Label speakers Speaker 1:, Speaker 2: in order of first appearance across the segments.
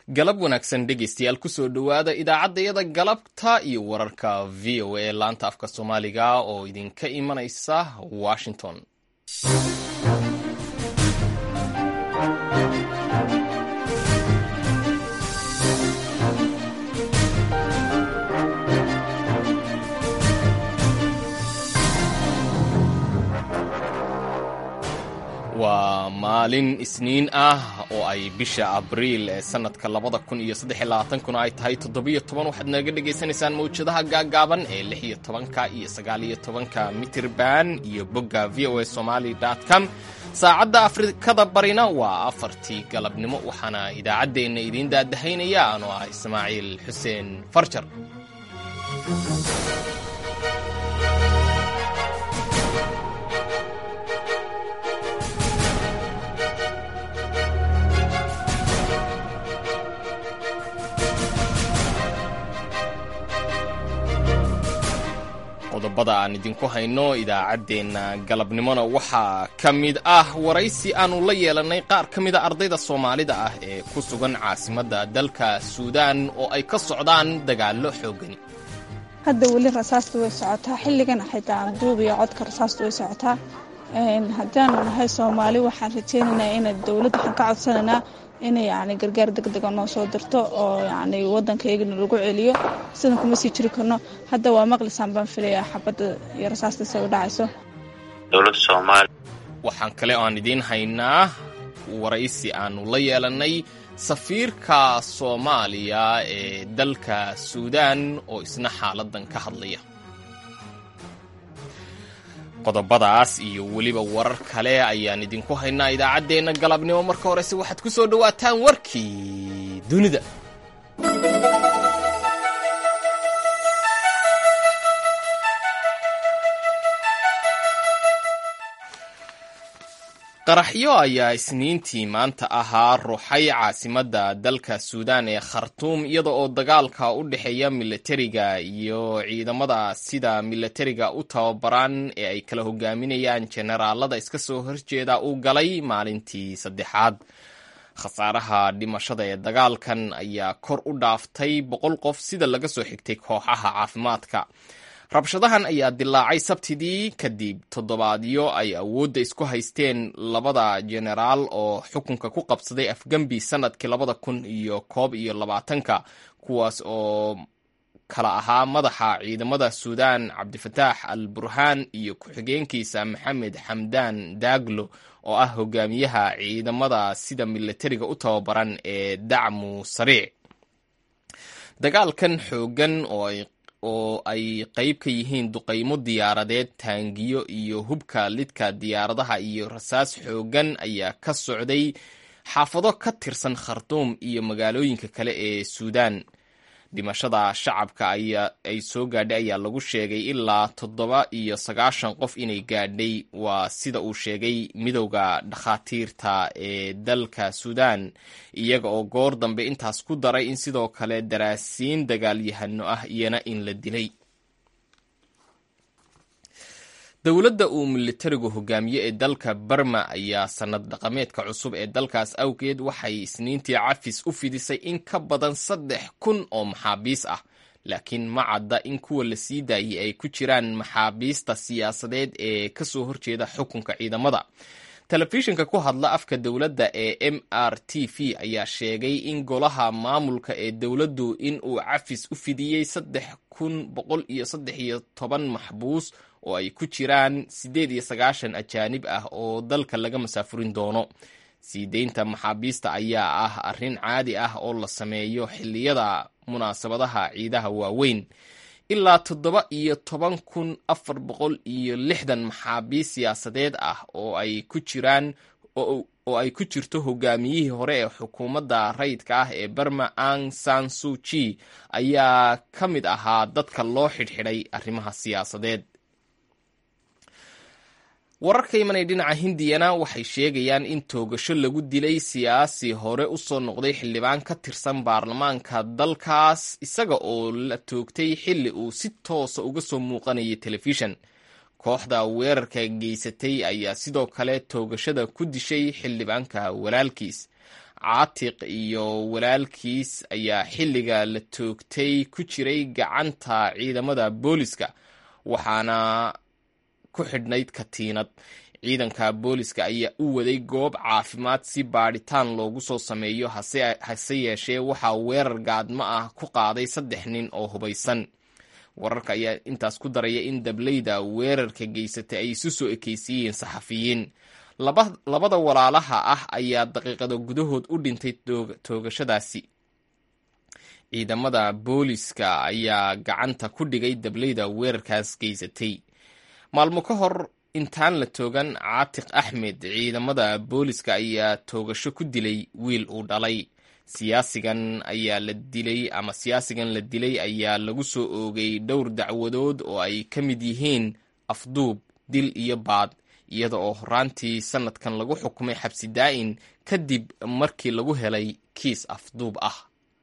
Speaker 1: galab wanaagsan dhegaystayaal kusoo dhowaada idaacaddayada galabta iyo wararka v o a laanta afka soomaaliga oo idinka imanaysa washington waa maalin isniin ah oo ay bisha abriil ee sanadka labada kun iyo saddex labaatankuna ay tahay toddobiyo toban waxaad naga dhagaysanaysaan mawjadaha gaagaaban ee lix iyo tobanka iyo sagaaliyo tobanka mitirban iyo bogga v o a somaly com saacadda afrikada barina waa afartii galabnimo waxaana idaacaddeenna idiin daadahaynaya anoo ah ismaaciil xuseen farjar qodobada aan idinku hayno idaacaddeenna galabnimona waxaa ka mid ah waraysi aanu la yeelannay qaar ka mida ardayda soomaalida ah ee ku sugan caasimadda dalka suudaan oo ay ka socdaan dagaallo xooggani
Speaker 2: hadda weli rasaasta way socotaa xilligan xitaa duub iyo codka rasaasta way socotaa haddaanu nahay soomaali waxaan rajeynaynaa ina dowladda waxaan ka codsanaynaa inay yani gargaar degdega noo soo dirto oo yani waddankaygana lagu celiyo sidan kuma sii jiri karno hadda waa maqlisaan baan filayaa xabadda iyo rasaasta say u dhacayso
Speaker 3: dowladda soomaaliya
Speaker 1: waxaan kale oo aan idiin haynaa waraysi aanu la yeelannay safiirka soomaaliya ee dalka suudaan oo isna xaaladan ka hadlaya qodobadaas iyo weliba warar kale ayaan idinku haynaa idaacaddeenna galabnimo marka horese waxaad ku soo dhowaataan warkii dunida qaraxyo ayaa isniintii maanta ahaa ruuxay caasimadda dalka suudaan ee khartuum iyada oo dagaalka u dhexeeya milatariga iyo ciidamada sida milatariga u tababaran ee ay kala hogaaminayaan jenaraalada iska soo horjeeda uu galay maalintii saddexaad khasaaraha dhimashada ee dagaalkan ayaa kor u dhaaftay boqol qof sida laga soo xigtay kooxaha caafimaadka rabshadahan ayaa dilaacay sabtidii kadib toddobaadyo ay awoodda isku haysteen labada jenaraal oo xukunka ku qabsaday afgembi sanadkii labada kun iyo koob iyo labaatanka kuwaas oo kala ahaa madaxa ciidamada suudaan cabdifataax al burhaan iyo ku-xigeenkiisa maxamed xamdaan daaglo oo ah hogaamiyaha ciidamada sida milatariga u tababaran ee dacmu sariic dagaalkan xoogan oo ay oo ay qayb ka yihiin duqaymo diyaaradeed taangiyo iyo hubka lidka diyaaradaha iyo rasaas xoogan ayaa ka socday xaafado ka tirsan khartuum iyo magaalooyinka kale ee suudaan dhimashada shacabka ay soo gaadhay ayaa lagu sheegay ilaa toddoba iyo sagaashan qof inay gaadhay waa sida uu sheegay midowda dhakhaatiirta ee dalka suudaan iyaga oo goor dambe intaas ku daray in sidoo kale daraasiin dagaalyahano ah iyana in la dilay dowladda uu militarigu hogaamiye ee dalka barma ayaa sanad dhaqameedka cusub ee dalkaas awgeed waxay isniintii cafis u fidisay in ka badan saddex kun oo maxaabiis ah laakiin ma cadda in kuwa la sii daayay ay ku jiraan maxaabiista siyaasadeed ee ka soo horjeeda xukunka ciidamada telefishinka ku hadla afka dowladda ee m r t v ayaa sheegay in golaha maamulka ee dowladdu in uu cafis u fidiyey saddex kun boqol iyo saddex iyo toban maxbuus oo ay ku jiraan siddeed iyo sagaashan ajaanib ah oo dalka laga masaafurin doono sii deynta maxaabiista ayaa ah arrin caadi ah oo la sameeyo xilliyada munaasabadaha ciidaha waaweyn ilaa toddoba iyo toban kun afar boqol iyo lixdan maxaabiis siyaasadeed ah oo ay ku jiraan oo ay ku jirto hogaamiyihii hore ee xukuumadda rayidka ah ee barma ang san suji ayaa ka mid ahaa dadka loo xidhxidhay arrimaha siyaasadeed wararka imanay dhinaca hindiyana waxay sheegayaan in toogasho lagu dilay siyaasi hore u soo noqday xildhibaan ka tirsan baarlamaanka dalkaas isaga oo la toogtay xilli uu si toosa uga soo muuqanayay telefishan kooxda weerarka geysatay ayaa sidoo kale toogashada ku dishay xildhibaanka walaalkiis caatiq iyo walaalkiis ayaa xilliga la toogtay ku jiray gacanta ciidamada booliska waxaana ku xidhnayd katiinad ciidanka booliska ayaa u waday goob caafimaad si baadhitaan loogu soo sameeyo hase yeeshee waxaa weerar gaadmo ah ku qaaday saddex nin oo hubaysan wararka ayaa intaas ku daraya in dableyda weerarka geysatay ay isu soo ekeysiiyeen saxafiyiin labada walaalaha ah ayaa daqiiqado gudahood u dhintay toogashadaasi ciidamada booliska ayaa gacanta ku dhigay dableyda weerarkaas geysatay maalmo ka hor intaan la toogan caatiq axmed ciidamada booliska ayaa toogasho ku dilay wiil uu dhalay siyaasigan ayaa la dilay ama siyaasigan la dilay ayaa lagu soo oogay dhowr dacwadood oo ay ka mid yihiin afduub dil iyo baad iyada oo horaantii sanadkan lagu xukumay xabsi daa'in kadib markii lagu helay kiis afduub ah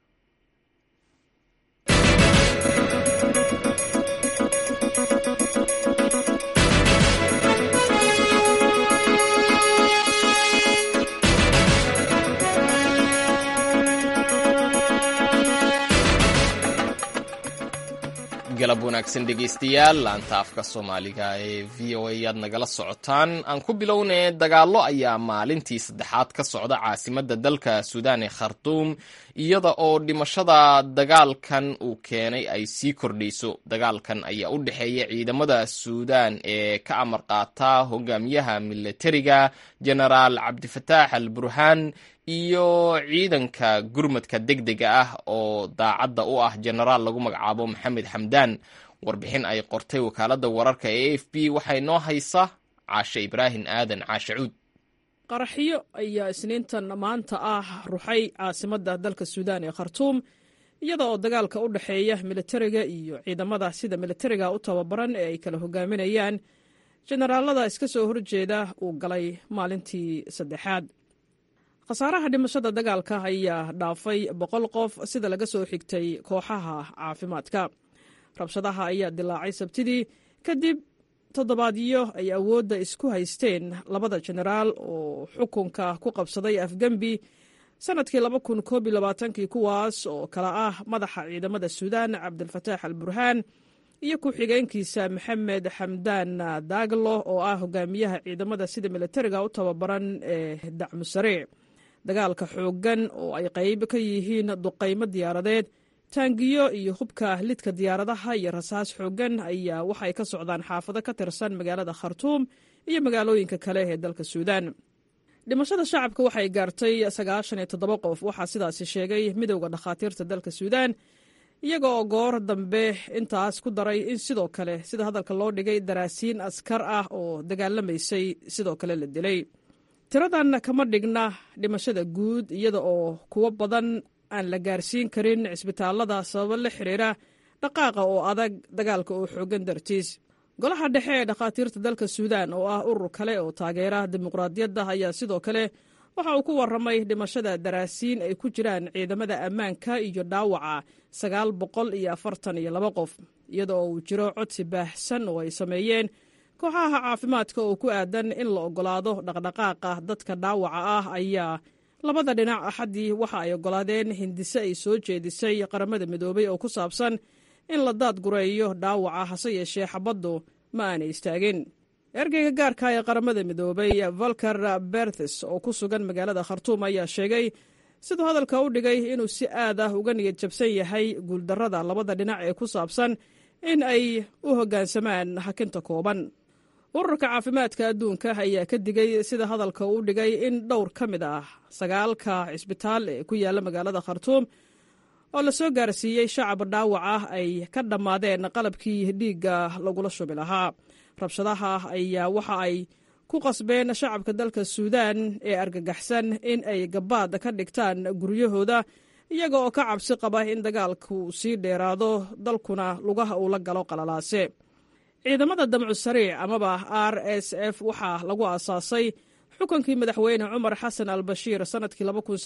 Speaker 1: galab wanaagsan dhegeystayaal laanta afka soomaaliga ee v o a ayaad nagala socotaan aan ku bilownay dagaallo ayaa maalintii saddexaad ka socda caasimadda dalka suudaan ee khartuum iyada oo dhimashada dagaalkan uu keenay ay sii kordhayso dagaalkan ayaa u dhexeeya ciidamada suudaan ee ka amar qaata hogaamiyaha milatariga genaraal cabdifataax al burhaan iyo ciidanka gurmadka degdega ah oo daacadda u ah genaraal lagu magacaabo maxamed xamdaan warbixin ay qortay wakaaladda wararka ee a f b waxay noo haysaa caashe ibraahim aadan caashe cuud
Speaker 4: qaraxyo ayaa isniintan maanta ah ruxay caasimadda dalka suudaan ee khartuum iyada oo dagaalka u dhexeeya militariga iyo ciidamada sida militariga u tababaran ee ay kala hogaaminayaan jenaraalada iska soo horjeeda uu galay maalintii saddexaad khasaaraha dhimashada dagaalka ayaa dhaafay boqol qof sida laga soo xigtay kooxaha caafimaadka rabshadaha ayaa dilaacay sabtidii kadib toddobaadyo ay awoodda isku haysteen labada jenaraal oo xukunka ku qabsaday afgembi sannadkii laba kun koob iyo labaatankii kuwaas oo kala ah madaxa ciidamada suudaan cabdilfataax al burhaan iyo ku-xigeenkiisa maxamed xamdaan daaglo oo ah hogaamiyaha ciidamada sida militariga u tababaran ee dacmusariic dagaalka xooggan oo ay qayb ka yihiin duqaymo diyaaradeed taangiyo iyo hubka lidka diyaaradaha iyo rasaas xooggan ayaa waxay ka socdaan xaafado ka tirsan magaalada khartuum iyo magaalooyinka kale ee dalka suudaan dhimashada shacabka waxay gaartay sagaashan iyo toddoba qof waxaa sidaasi sheegay midowda dhakhaatiirta dalka suudaan iyaga oo goor dambe intaas ku daray in sidoo kale sida hadalka loo dhigay daraasiin askar ah oo dagaalamaysay sidoo kale la dilay tiradan kama dhigna dhimashada guud iyada oo kuwo badan aan la gaarsiin karin cisbitaalada sababo la xiriira dhaqaaqa oo adag dagaalka oo xoogan dartiis golaha dhexe ee dhakhaatiirta dalka suudaan oo ah urur kale oo taageera dimuqraadiyadda ayaa sidoo kale waxa uu ku warramay dhimashada daraasiin ay ku jiraan ciidamada ammaanka iyo dhaawaca sagaal boqol iyo afartan iyo laba qof iyada oo uu jiro codsi baahsan oo ay sameeyeen kooxaha caafimaadka oo ku aadan in la oggolaado dhaqdhaqaaqa dadka dhaawaca ah ayaa labada dhinac axaddii waxa ay oggolaadeen hindise ay soo jeedisay qaramada midoobay oo ku saabsan in la daadgureeyo dhaawaca hase yeeshee xabaddu ma aanay istaagin ergeyga gaarka ee qaramada midoobay volker berthes oo ku sugan magaalada khartuum ayaa sheegay siduu hadalka u dhigay inuu si aad ah uga niyad jabsan yahay guuldarrada labada dhinac ee ku saabsan in ay u hoggaansamaan hakinta kooban ururka caafimaadka adduunka ayaa ka digay sida hadalka uu dhigay in dhowr ka mid ah sagaalka cisbitaal ee ku yaalla magaalada khartuum oo la soo gaarsiiyey shacab dhaawac ah ay ka dhammaadeen qalabkii dhiigga lagula shubi lahaa rabshadaha ayaa waxa ay ku qasbeen shacabka dalka suudaan ee argagaxsan in ay gabaad ka dhigtaan guryahooda iyaga oo ka cabsi qaba in dagaalku sii dheeraado dalkuna lugaha uu la galo qalalaase ciidamada damcu sariic amaba r s f waxaa lagu aasaasay xukunkii madaxweyne cumar xasan al bashiir sannadkii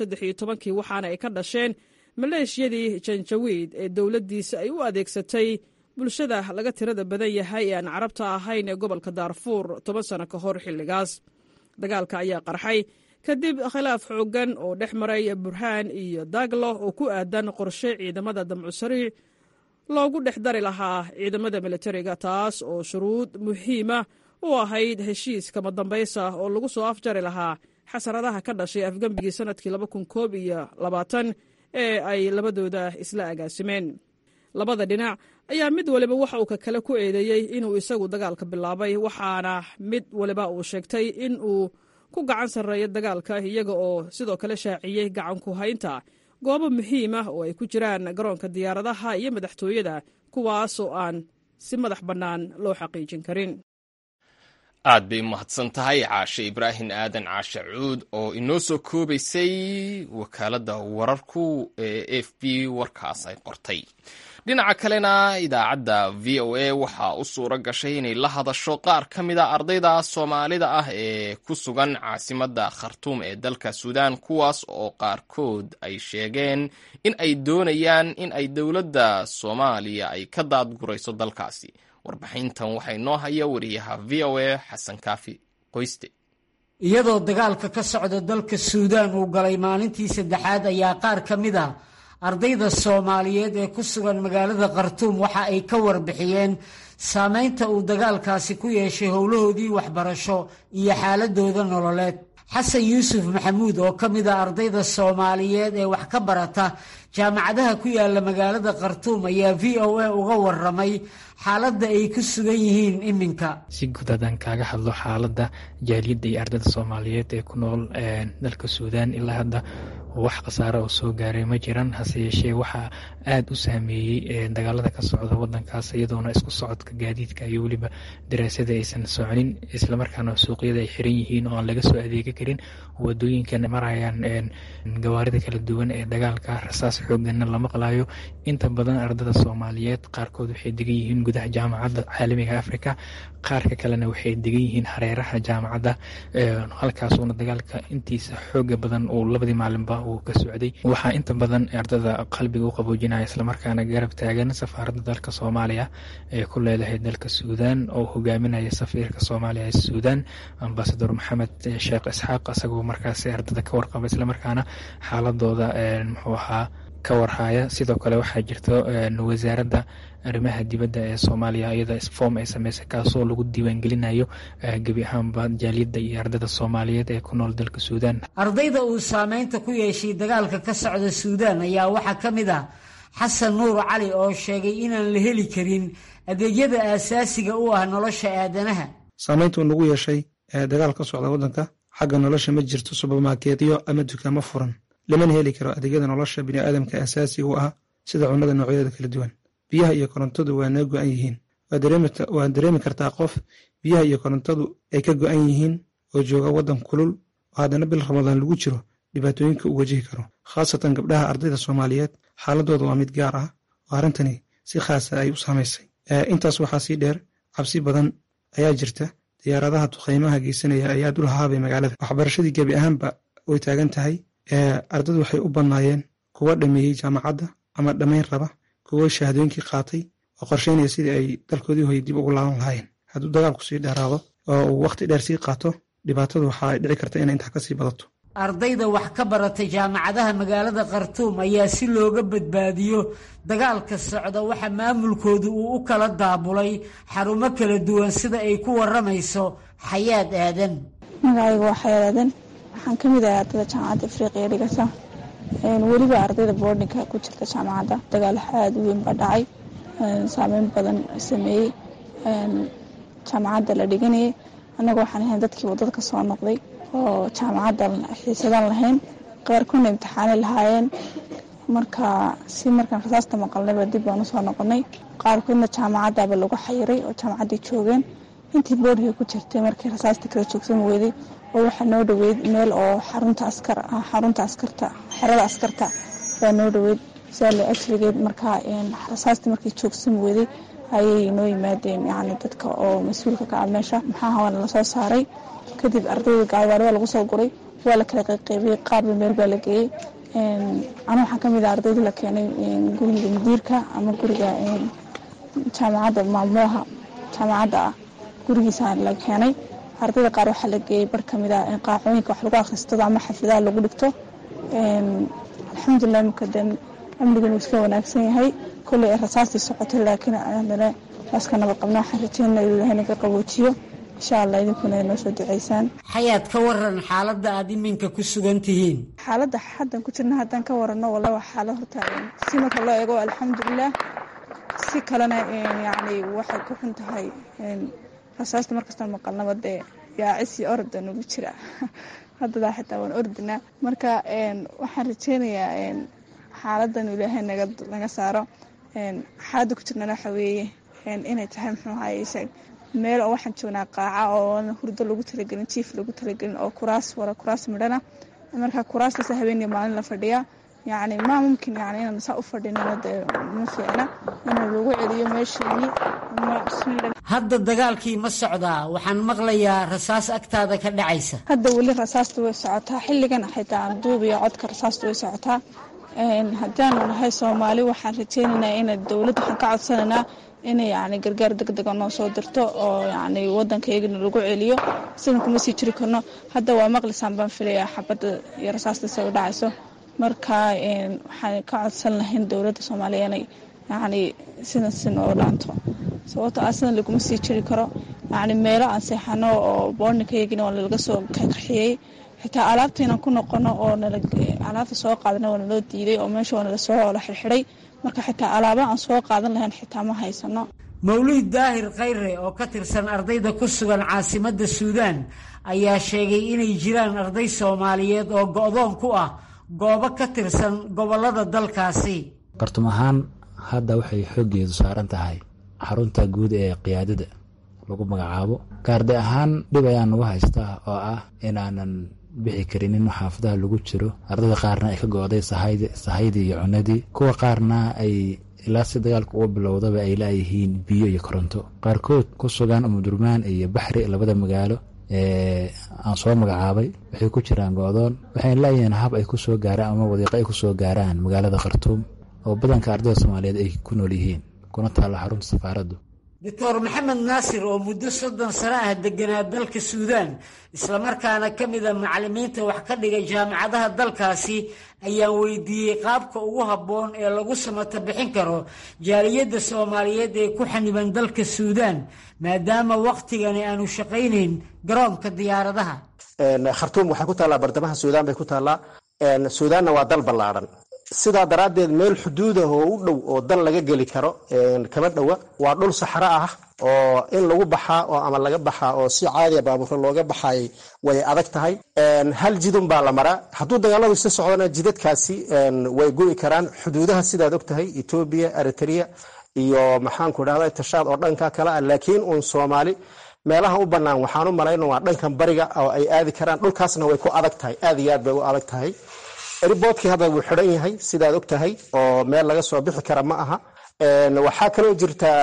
Speaker 4: kii waxaana ay ka dhasheen maleeshiyadii janjawiid ee dowladdiisa ay u adeegsatay bulshada laga tirada badan yahay ee aan carabta ahayn ee gobolka daarfuur toban sano ka hor xilligaas dagaalka ayaa qarxay kadib khilaaf xooggan oo dhex maray burhaan iyo daglo oo ku aadan qorshe ciidamada damcusariic loogu dhex dari lahaa ciidamada militariga taas oo shuruud muhiima u ahayd heshiis kama dambaysa oo lagu soo afjari lahaa xasaradaha ka dhashay afgembigii sannadkii laba kun koob iyo labaatan ee ay labadooda isla agaasimeen labada dhinac ayaa mid waliba waxa uu ka kale ku eedeeyey inuu isagu dagaalka bilaabay waxaana mid waliba uu sheegtay in uu ku gacan sarreeya dagaalka iyaga oo sidoo kale shaaciyey gacan ku haynta goobo muhiim ah oo ay ku jiraan garoonka diyaaradaha iyo madaxtooyada kuwaasoo aan si madax bannaan loo xaqiijin karin
Speaker 1: aad bay umahadsan tahay caashe ibraahim aadan caashe cuud oo inoo soo koobaysay wakaaladda wararku ee f b warkaas ay qortay dhinaca kalena idaacadda v o a waxaa u suura gashay inay la hadasho qaar ka mid a ardayda soomaalida ah ee ku sugan caasimadda khartuum ee dalka suudaan kuwaas oo qaarkood ay sheegeen in ay doonayaan in ay dowladda soomaaliya ay ka daadgurayso dalkaasi warbixintan waxay noo haya wariyaha v o a xasan kaafi qoyste
Speaker 5: iyadoo dagaalka ka socda dalka suudaan uu galay maalintii saddexaad ayaa qaar ka mid ah ardayda soomaaliyeed ee ku sugan magaalada khartuum waxa ay ka warbixiyeen saameynta uu dagaalkaasi ku yeeshay howlahoodii waxbarasho iyo xaaladooda nololeed xasan yuusuf maxamuud oo ka mid a ardayda soomaaliyeed ee wax ka barata jaamacadaha ku yaala magaalada khartuum ayaa v o a uga waramay xaaladda ay ku sugan yihiin iminka
Speaker 6: si guud haddaan kaaga hadlo xaaladda jaaliyadda iyo ardayda soomaaliyeed ee ku nool dalka suudaan ilaa hadda wax khasaaro oo soo gaaray ma jiran hase yeeshee waxaa aada u saameeyey dagaalada ka socda wadankaas iyadoona isku socodka gaadiidka iyo weliba daraasada aysan soconin islamarkaana suuqyada ay xiran yihiin oo aan laga soo adeegi karin wadooyinkan marayaan gawaarida kala duwan ee dagaalka rasaas xooganna la maqlayo inta badan ardada soomaaliyeed qaarkood waxay degan yihiin gudaha jaamacadda caalamiga africa qaarka kalena waxay degan yihiin hareeraha jaamacadda halkaasuuna dagaalka intiisa xooga badan uu labadii maalinba uu ka socday waxaa inta badan ardada qalbiga u qaboojinaya islamarkaana garab taagan safaaradda dalka soomaaliya ee ku leedahay dalka suudaan oo hogaaminaya safiirka soomaaliya ee suudaan ambasador maxamed sheekh isxaaq isagoo markaasi ardada ka warqaba islamarkaana xaaladooda muxuu ahaa ka warhaya sidoo kale waxaa jirto wasaaradda arrimaha dibadda ee soomaaliya iyada form ay sameysay kaasoo lagu diiwaangelinayo gebi ahaanba jaaliyadda iyo ardada soomaaliyeed ee ku nool dalka suudaan
Speaker 5: ardayda uu saameynta ku yeeshay dagaalka ka socda suudaan ayaa waxaa ka mid ah xasan nuur cali oo sheegay inaan la heli karin adeegyada aasaasiga u ah nolosha aadanaha
Speaker 7: saameyntuu nagu yeeshay dagaal ka socda waddanka xagga nolosha ma jirto subermarkeetyo ama dukaamo furan lamana heli karo adeegyada nolosha biniaadamka asaasiga u ah sida cunnada noocyadeeda kala duwan biyaha iyo korontadu waa naga go-an yihiin waad dareemi kartaa qof biyaha iyo korontadu ay ka go-an yihiin oo jooga waddan kulul oo haddana bil ramadaan lagu jiro dhibaatooyinka uu wajihi karo khaasatan gabdhaha ardayda soomaaliyeed xaaladooda waa mid gaar ah oo arrintani si khaasa ay u saamaysay intaas waxaa sii dheer cabsi badan ayaa jirta diyaaradaha duqaymaha geysanaya ayaa dul hahaabay magaalada waxbarashadii gebi ahaanba way taagan tahay ardadu waxay u bannaayeen kuwa dhameeyey jaamacadda ama dhammayn raba kuwa shahaadooyinkii qaatay oo qorsheynaya sidii ay dalkoodii hoy dib ugu laaban lahaayeen hadduu dagaalku sii dheeraado oo uu wakhti dheer sii qaato dhibaatadu waxa ay dhici karta inay intaa kasii badato
Speaker 5: ardayda wax ka barata jaamacadaha magaalada khartuum ayaa si looga badbaadiyo dagaalka socda waxa maamulkoodu uu u kala daabulay xarumo kala duwan sida ay ku waramayso xayaad aadan
Speaker 2: magacayga waa xayaad aadan waxaan ka mid ahay ardayda jaamacadda afriqiya dhigata weliba ardayda boardinka ku jirta jaamacadda dagaal aada u weyn baa dhacay saameyn badan sameeyey jaamacadda la dhiganayay annaga waxaan ahayn dadkii wadada ka soo noqday oo jaamacadda xiisadan lahayn qaarkoodna imtixaanay lahaayeen marka si markaan rasaasta maqalnayba dib baan usoo noqonay qaarkoodna jaamacaddaaba lagu xayiray oo jaamacaddii joogeen intii boodhika ku jirtay markii rasaasta kala joogsan weyday oo waxaa noo dhoweyd meel oo xarunta askar xarunta askarta xerada askarta baa noo dhoweyd sidaa la ajrigeed markaa rasaastii markii joogsan weyday ayay noo yimaadeen yani dadka oo mas-uulka ka ah meesha maxaa hawaana lasoo saaray kadib ardayda gaadigaarida lagu soo guray waa la kala qayqaybiyey qaarba meel baa la geeyey anu waxaan ka mid ah ardayda la keenay guriga mudiirka ama guriga jaamacadda maamulaha jaamacadda ah gurigiisa la keenay ardayda qaar waxaa la geeyey bar kamid ah in qaacooyinka wax lagu akhristado ama xafidaha lagu dhigto alxamdulilah imika de amnigan wuu iska wanaagsan yahay kolley ay rasaastii socotay laakiin haddana waaska nabad qabna waxaan rajeynaa inuu ilaahay naga qaboojiyo insha allah idinkuna ay noo soo duceysaan
Speaker 5: xayaad ka waran xaaladda aada iminka ku sugan tihiin
Speaker 2: xaaladda haddan ku jirna haddaan ka warano walla waa xaalo horta si marka loo eego alxamdulilah si kalena yacni waxay ku xun tahay rasaasta markastaan maqalnaba dee yaacis iyo orda nagu jira haddadaa xitaa waan ordinaa marka waxaan rajeynayaa xaaladan ilaahay naga saaro xaaladda ku jirnana waxa weeye inay tahay muxuu ahaye meel oo waxaan joognaa qaaca oo hurdo lagu talagelin jiif lagu talagelin oo kuraas wara kuraas midhana marka kuraastaas habeeniya maalin la fadhiyaa yacni maa mumkin yani inaan saa u fadhinino dee ma fiicna inuu lagu celiyo meesheenii
Speaker 5: hadda dagaalkii ma socdaa waxaan maqlayaa rasaas agtaada ka dhacaysa
Speaker 2: hadda weli rasaasta way socotaa xilligan xitaa aan duubiyo codka rasaasta way socotaa haddaanu nahay soomaali waxaan rajeynaynaa ina dowladda waxaan ka codsanaynaa inay yani gargaar degdega noo soo dirto oo yani wadankaygana lagu celiyo sidan kuma sii jiri karno hadda waa maqlisaan baan filayaa xabadda iyo rasaasta se u dhacayso marka waxaan ka codsan lahayn dowladda soomaaliya inay yani sidan si noo dhaanto sababto ah sidan laguma sii jiri karo yani meelo aan seexano oo boorninkayagina waa nalaga soo kaxiyey xitaa alaabta inaan ku noqono oo alaabta soo qaadana waa naloo diiday oo meesha waa nala soo la xirxiday marka xitaa alaaba aan soo qaadan lahayn xitaa ma haysano
Speaker 5: mawlid daahir khayre oo ka tirsan ardayda ku sugan caasimadda suudaan ayaa sheegay inay jiraan arday soomaaliyeed oo go-doon ku ah goobo ka tirsan gobollada dalkaasi
Speaker 8: qartum ahaan hadda waxay xooggeedu saaran tahay xarunta guud ee qiyaadada lagu magacaabo gaarde ahaan dhib ayaa nagu haystaa oo ah inaanan bixi karinin xaafadaha lagu jiro ardayda qaarna ay ka go-day sahaydii iyo cunadii kuwa qaarna ay ilaa si dagaalka uga bilowdaba ay laayihiin biyo iyo koronto qaarkood ku sugan umudurmaan iyo baxri labada magaalo ee aan soo magacaabay waxay ku jiraan go-doon waxayna laayihiin hab ay ku soo gaaraan ama wadiiqo ay ku soo gaaraan magaalada khartuum oo badanka ardayda soomaaliyeed ay ku nool yihiin kuna taalla xarunta safaaraddu
Speaker 5: doctor maxamed naasir oo muddo soddon sano ah deganaa dalka suudaan islamarkaana ka mida macalimiinta wax ka dhiga jaamacadaha dalkaasi ayaan weydiiyey qaabka ugu habboon ee lagu samata bixin karo jaaliyadda soomaaliyeed ee ku xaniban dalka suudaan maadaama wakhtigani aanu shaqaynayn garoonka diyaaradaha
Speaker 9: khartuum waxay ku taallaa bartamaha suudaan bay ku taallaa suudaanna waa dal ballaadhan sidaa daraaddeed meel xuduudah oo u dhow oo dal laga geli karo kama dhowa waa dhul saxro ah oo in lagu baxaa oo ama laga baxaa oo si caadiya baabuurka looga baxay way adag tahay hal jidun baa la maraa hadduu dagaaladu isa socdana jidadkaasi way go'i karaan xuduudaha sidaad og tahay etoobiya eritrea iyo maxaanku dhahda tashaad oo dhanka kale ah laakiin uun soomaali meelaha u bannaan waxaan u malayna waa dhankan bariga oo ay aadi karaan dhulkaasna way ku adag tahay aad iyo aad bay u adag tahay riboodkii hadda wuu xidhan yahay sidaad og tahay oo meel laga soo bixi kara ma aha waxaa kaloo jirtaa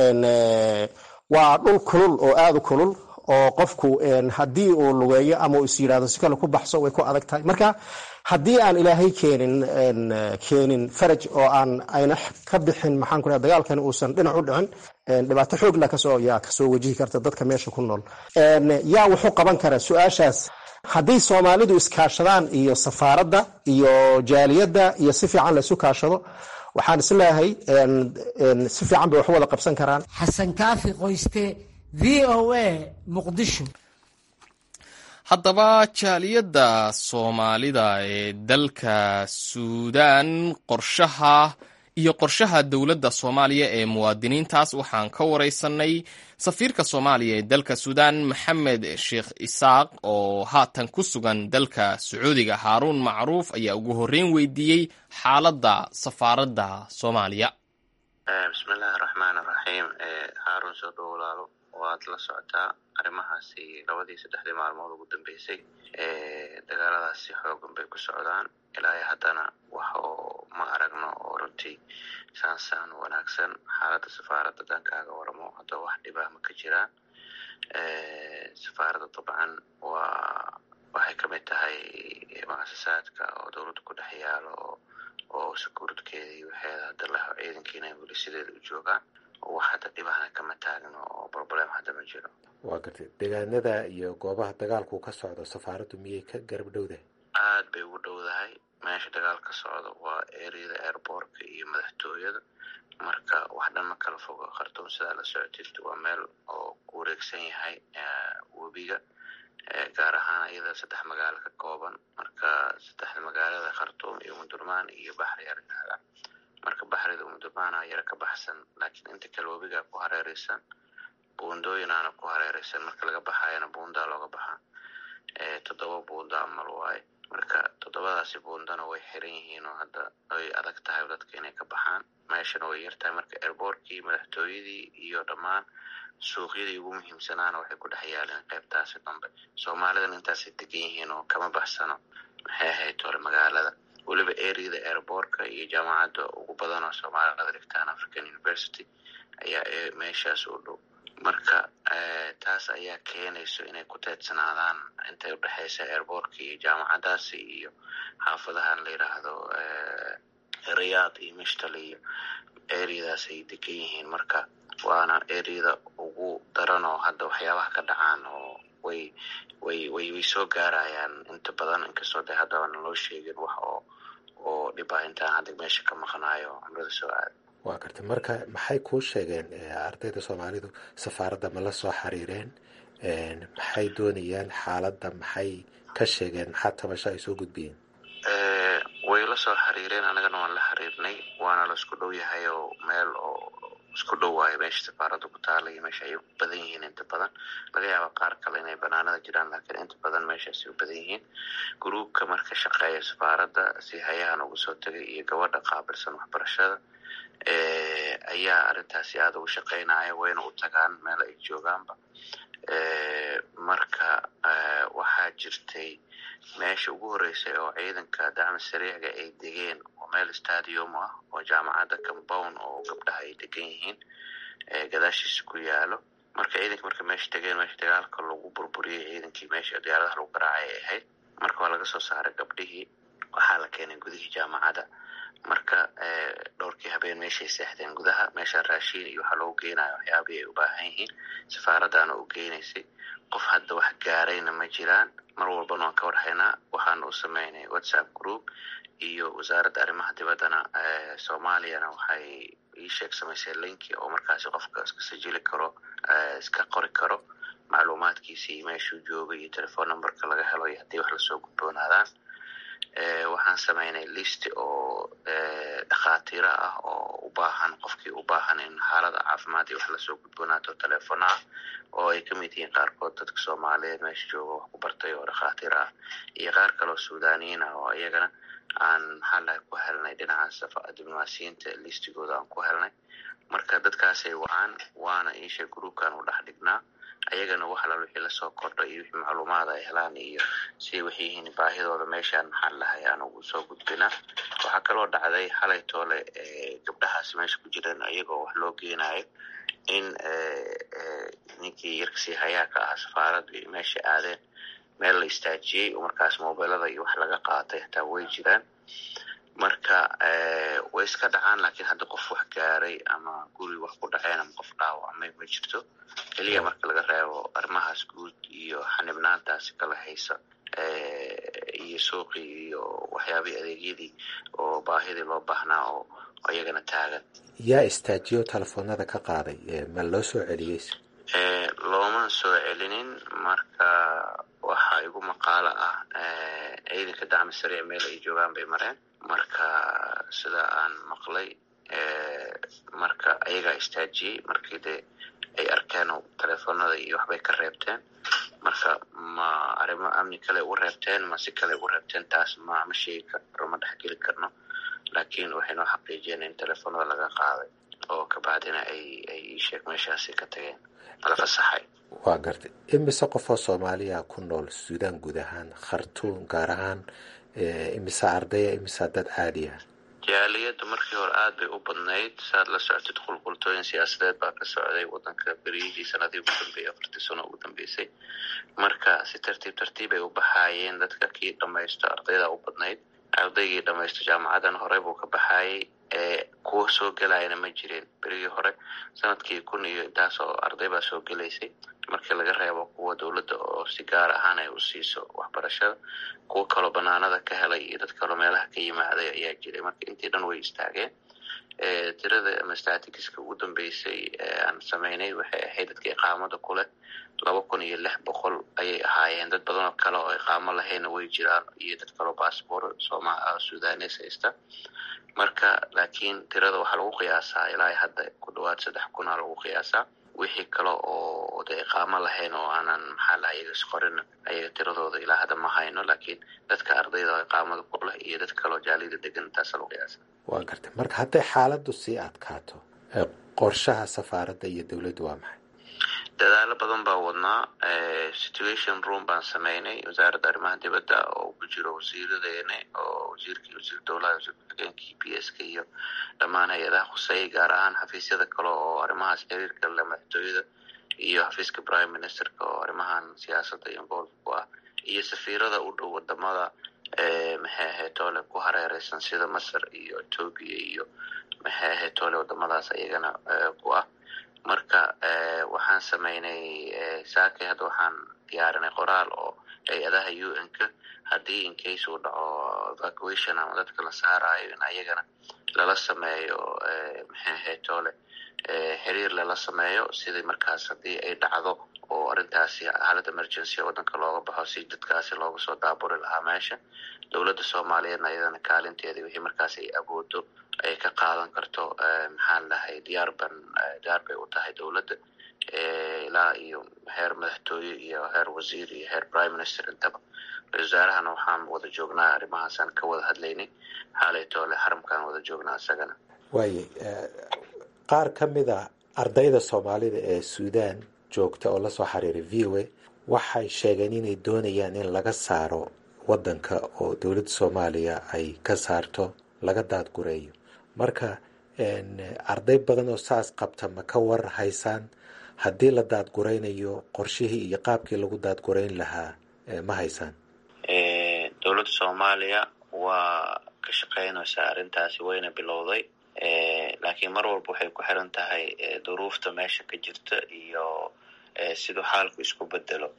Speaker 9: waa dhul kulul oo aada u kulul oo qofku haddii uu lugeeyo ama uu is yidhahdo si kale ku baxso way ku adag tahay marka haddii aan ilaahay keenin keenin faraj oo aan ayna ka bixin maxaan ku dagaalkani uusan dhinac u dhicin dhibaato xoogla kasoo yaa kasoo wajihi karta dadka meesha ku nool yaa wuxuu qaban karaa su-aashaas haddii soomaalidu iskaashadaan iyo safaaradda iyo jaaliyadda iyo si fiican laysu kaashado waxaan isleeyahay si fiican bay wax wada qabsan karaan
Speaker 5: xasan kaafi qoyste v o a muqdisho
Speaker 1: haddaba jaaliyadda soomaalida ee dalka suudaan qorshaha iyo qorshaha dowladda soomaaliya ee muwaadiniintaas waxaan ka wareysanay safiirka soomaaliya ee dalka suudaan maxamed sheekh isaaq oo haatan ku sugan dalka sacuudiga haaruun macruuf ayaa ugu horreyn weydiiyey xaaladda safaaradda soomaaliya
Speaker 3: bismillahi raxmaan raxiim haaruun soo dhow walaalo waad la socotaa arrimahaasi labadii saddexdii maalmood ugu dambeysay dagaaladaasi xoogan bay ku socdaan ilaahay haddana wax oo ma aragno oo runtii saansaan wanaagsan xaaladda safaaradda dankaaga waramo haddoo wax dhibah ma ka jiraan safaaradda dabcan waa waxay ka mid tahay muasasaadka oo dowladda ku dhex yaalo oo sakuuradkeeda iyo waxeeda hadda laho ciidankiina weli sideeda u joogaan wax hadda dhibahna kama taagno oo problem hadda ma jiro
Speaker 10: waa gartay deegaanada iyo goobaha dagaalku ka socdo safaaraddu miyay ka garab dhowdahay
Speaker 3: aad bay ugu dhowdahay meesha dagaal ka socda waa ereyada airboortka iyo madaxtooyada marka wax dhan ma kala fogo khartuum sidaa la socotid waa meel oo ku wareegsan yahay webiga gaar ahaan iyada saddex magaalo ka kooban marka saddexda magaalada khartuum iyo umudurmaan iyo baxri aridhahda marka baxrida umudurmaana yara ka baxsan laakiin inta kale webigaa ku hareereysan buundooyinaana ku hareereysan marka laga baxayana buundaa looga baxaa toddoba buunda amal waaye marka toddobadaasi buundana way xiran yihiin oo hadda ay adag tahay dadka inay ka baxaan meeshana way yartahay marka airboortkii madaxtooyadii iyo dhammaan suuqyadii ugu muhiimsanaana waxay ku dhex yaaleen qaybtaasi dambe soomaalidan intaasay degan yihiin oo kama baxsano maxay ahayd hore magaalada weliba ereyada airboortka iyo jaamacadda ugu badan oo soomaalida dhigtaan african university ayaa meeshaas u dhow marka taas ayaa keenayso inay ku teedsanaadaan intay udhexeysa airboortka iyo jaamacadaasi iyo xaafadahan la yidhaahdo riyaad iyo mishtal iyo ereyadaas ay degan yihiin marka waana ereyada ugu daran oo hadda waxyaabaha ka dhacaan oo way way way way soo gaarayaan inta badan inkastoo de haddaba naloo sheegin wax oo oo dhibah intaan hadda meesha ka maqnaayo cumrada soo aada
Speaker 10: waa gartay marka maxay kuu sheegeen ardayda soomaalidu safaaradda ma la soo xiriireen maxay doonayaan xaaladda maxay ka sheegeen maxaa tabasho ay soo gudbiyeen
Speaker 3: way la soo xiriireen annagana waan la xiriirnay waana la isku dhow yahay oo meel oo isku dhow waayo meesha safaaradda ku taala iyo meesha ay u badan yihiin inta badan laga yaaba qaar kale inay banaanada jiraan laakiin inta badan meeshaasay u badan yihiin gruubka marka shaqeeya safaaradda si hayahan uga soo tegay iyo gabadha qaabilsan waxbarashada ayaa arrintaasi aada uga shaqeynaya wayna u tagaan meel ay joogaanba marka waxaa jirtay meesha ugu horreysay oo ciidanka dacmi sariicga ay degeen oo meel stadium ah oo jaamacadda compound oo gabdhaha ay degan yihiin gadaashiisa ku yaalo marka ciidanka marka meesha degeen meesha dagaalka lagu burburiyey ciidankii meesha diyaaradaha lagu garaacay ay ahayd marka waa laga soo saaray gabdhihii waxaa la keenay gudihii jaamacadda marka dhowrkii habeen meeshay seexdeen gudaha meesha raashiin iyo waxaa loogu geenaya waxyaabihii ay u baahan yihiin safaaraddaana u geynaysay qof hadda wax gaarayna ma jiraan mar walbana waan ka warhaynaa waxaana u sameynay whatsapp group iyo wasaaradda arrimaha dibaddana soomaaliyana waxay ii sheeg samaysay linki oo markaasi qofka iska sajili karo iska qori karo macluumaadkiisii meeshuu joogay iyo telephone numberka laga helo iyo haddii wax lasoo gudboonaadaan waxaan sameynay list oo dhakhaatiiro ah oo u baahan qofkii u baahan in xaalada caafimaad iyo wax lasoo gudboonaato telefono ah oo ay kamid yihiin qaarkood dadka soomaaliyeed meesha jooga wax ku bartay oo dhakhaatiir ah iyo qaar kaloo suudaniyiin ah oo iyagana aan maxaa lahay ku helnay dhinaca diblomaasiyiinta listigooda aan ku helnay marka dadkaasay wacaan waana iisha groupkan u dhex dhignaa ayagana wax alal wixii lasoo kordha iyo wixii macluumaad ay helaan iyo siday waxay yihiin baahidooda meeshaan maxaa lahay aan ugu soo gudbinaa waxaa kaloo dhacday xalay toole gabdhahaas meesha ku jireen iyagoo wax loo geenayo in ninkii yarkasii hayaa ka ahaa safaaradu iyo meesha aadeen meel la istaajiyey oo markaas mobilada iyo wax laga qaatay hataa way jiraan marka way iska dhacaan laakiin hadda qof wax gaaray ama guri wax ku dhaceen ama qof dhaawacmay ma jirto keliya marka laga reebo arrimahaas guud iyo xanibnaantaasi kala haysa iyo suuqii iyo waxyaabihii adeegyadii oo baahidii loo baahnaa oo iyagana taagan
Speaker 10: yaa istaajiyo telefoonada ka qaaday ma loo soo celiyey
Speaker 3: looma soo celinin marka waxaa igu maqaalo ah ciidanka dacmi sariic meel ay joogaan bay mareen marka sida aan maqlay marka ayagaa istaajiyey markii dee ay arkeen telefoonada iyo waxbay ka reebteen marka ma arrimo amni kale ugu reebteen ma si kale ugu reebteen taas ma ma sheegi karno ma dhexgeli karno laakiin waxay noo xaqiijiyeen in telefoonada laga qaaday oo kabacdina ay ay iisheeg meeshaasi ka tageen la fasaxay
Speaker 10: waa gartay imise qofoo soomaaliya ku nool suudaan guud ahaan khartuum gaar ahaan imise ardaya imise dad caadiya
Speaker 3: jaaliyadda markii hore aad bay u badnayd saad la socotid qulqultooyin siyaasadeed baa ka socday wadanka beriyihii sanadii ugu dambeeyey afartii sano ugu dambeysay marka si tartiib tartiib ay u baxaayeen dadka kii dhamaysto ardayda u badnayd ardaygii dhamaysto jaamacadan horey buu ka baxayay kuwa soo gelayana ma jirin berigii hore sanadkii kun iyo intaas oo arday baa soo gelaysay markii laga reebo kuwa dowladda oo si gaar ahaan ay u siiso waxbarashada kuwa kaloo banaanada ka helay iyo dad kaloo meelaha ka yimaaday ayaa jiray marka intii dhan way istaageen tirada ama statistiska ugu dambeysay aan sameynay waxay ahayd dadka iqaamada kuleh laba kun iyo lix boqol ayay ahaayeen dad badan oo kale oo iqaamo lahayna way jiraan iyo dad kaloo bassbor soma sudanes haysta marka laakiin tirada waxaa lagu qiyaasaa ilaa hadda ku dhawaad saddex kuna lagu qiyaasaa wixii kale oo de iqaamo lahayn oo aanan maxaa laha iyaga isqorin ayaga tiradooda ilaa hadda ma hayno laakiin dadka ardayda oo iqaamada ku leh iyo dad kaloo jaalida degan intaasa lagu qiyaasa
Speaker 10: waa gartay marka hadday xaaladdu sii adkaato qorshaha safaaradda iyo dowladdu waa maxay
Speaker 3: dadaalo badan baa wadnaa situation room baan sameynay wasaaradda arrimaha dibadda oo ku jiro wasiiradeena oo wasiirkii wasiir dowlaha wasiir ku-xigeenkii p s k iyo dhammaan hay-adaha khuseeyay gaar ahaan xafiisyada kale oo arrimahaas xiriirka le madaxtooyada iyo xafiiska prime ministerka oo arrimahan siyaasadda involve ku ah iyo safiirada u dhow wadamada maxay ahayd toole ku hareereysan sida masar iyo etoobiya iyo maxay ahayd toole wadamadaas ayagana ku ah marka waxaan sameynay saakay hadda waxaan diyaarinay qoraal oo hay-adaha u n ka haddii incase uu dhaco evacuation ama dadka la saarayo in ayagana lala sameeyo maxay ahayd toole xiriir lala sameeyo sidii markaas haddii ay dhacdo oo arrintaasi xaalad emergency waddanka looga baxo si dadkaasi looga soo daaburi lahaa meesha dowladda soomaaliyeedna iyadana kaalinteeda wixii markaas ay awoodo ay ka qaadan karto maxaan lahay diyaar ban diyaar bay u tahay dowladda ilaa iyo heer madaxtooye iyo heer wasiir iyo heer prime minister intaba ra-isul wasaarahana waxaan wada joognaa arrimahaasaan ka wada hadlaynay xaalaytoole xaramkaan wada joognaa isagana
Speaker 10: waaye qaar ka mid a ardayda soomaalida ee suudaan joogta oo lasoo xiriiray v o a waxay sheegeen inay doonayaan in laga saaro waddanka oo dowladda soomaaliya ay ka saarto laga daadgureeyo marka arday badan oo saas qabta ma ka war haysaan haddii la daadguraynayo qorshihii iyo qaabkii lagu daadgurayn lahaa ma haysaan
Speaker 3: dowladda soomaaliya waa ka shaqeynaysaa arrintaasi wayna bilowday laakiin mar walba waxay ku xiran tahay duruufta meesha ka jirta iyo siduu xaalku isku bedelo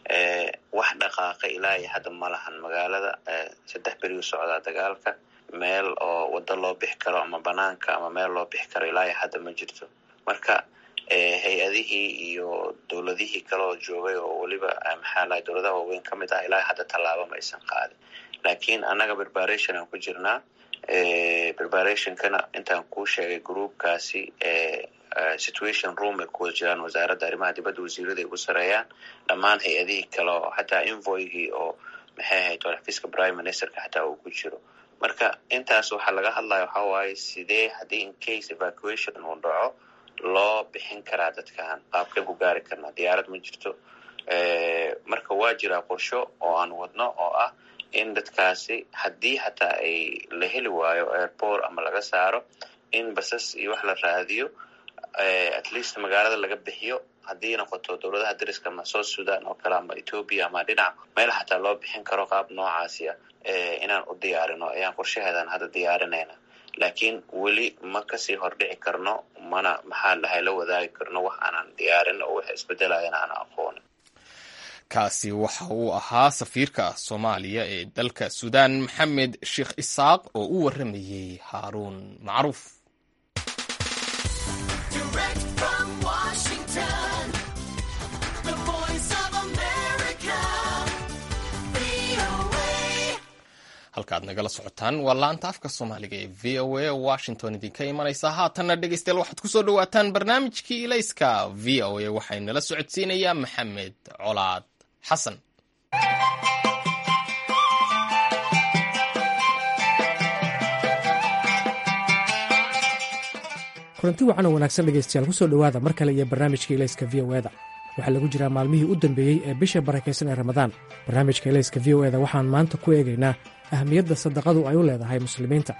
Speaker 3: wax dhaqaaqa ilaa iyo hadda ma lahan magaalada saddex berigu socdaa dagaalka meel oo waddo loo bixi karo ama banaanka ama meel loo bixi karo ilaa iyo hadda ma jirto marka hay-adihii iyo dowladihii kale oo joogay oo weliba maxaa lahay dowladaha waaweyn ka mid ah ilaa hadda tallaabo ma aysan qaadin laakiin annaga preparation aan ku jirnaa preparationkana intaan kuu sheegay groupkaasi situation room ay ku wada jiraan wasaaradda arrimaha dibadda wasiirada ay ugu sareeyaan dhammaan hay-adihii kale oo xataa invoygii oo maxay ahayd xafiiska prime ministerka xataa uu ku jiro marka intaas waxaa laga hadlaya waxaa waaye sidee haddii incase evacuation uu dhaco loo bixin karaa dadkan qaabkeen ku gaari karnaa diyaarad ma jirto marka waa jiraa qorsho oo aan wadno oo ah in dadkaasi haddii xataa ay la heli waayo airport ama laga saaro in basas iyo wax la raadiyo at least magaalada laga bixiyo haddii noqoto dowladaha dariska ama south sudan oo kale ama ethoobia ama dhinac meel xataa loo bixin karo qaab noocaasi ah inaan u diyaarino ayaan qorshaheedan hadda diyaarinayna laakiin weli ma kasii hordhici karno mana maxaa lahay la wadaagi karno wax aanan diyaarin oo wax isbedelayana aan aqoonin
Speaker 1: kaasi waxa uu ahaa safiirka soomaaliya ee dalka suudaan maxamed sheekh isaaq oo u waramayey haaruun macruuf halkaad nagala socotaan waa laanta afka soomaaliga ee v o a washington idinka imanaysa haatanna dhegeystayaal waxaad kusoo dhawaataan barnaamijkii ilayska v o a waxaynala socodsiinayaa maxamed colaad xasan
Speaker 11: kulanti wacan oo wanaagsan dhegaystayaal kusoo dhowaada mar kale iyo barnaamijka ilayska v o eda waxaa lagu jiraa maalmihii u dambeeyey ee bisha barakaysan ee ramadaan barnaamijka ilayska v o eda waxaan maanta ku eegaynaa ahmiyadda sadaqadu ay u leedahay muslimiinta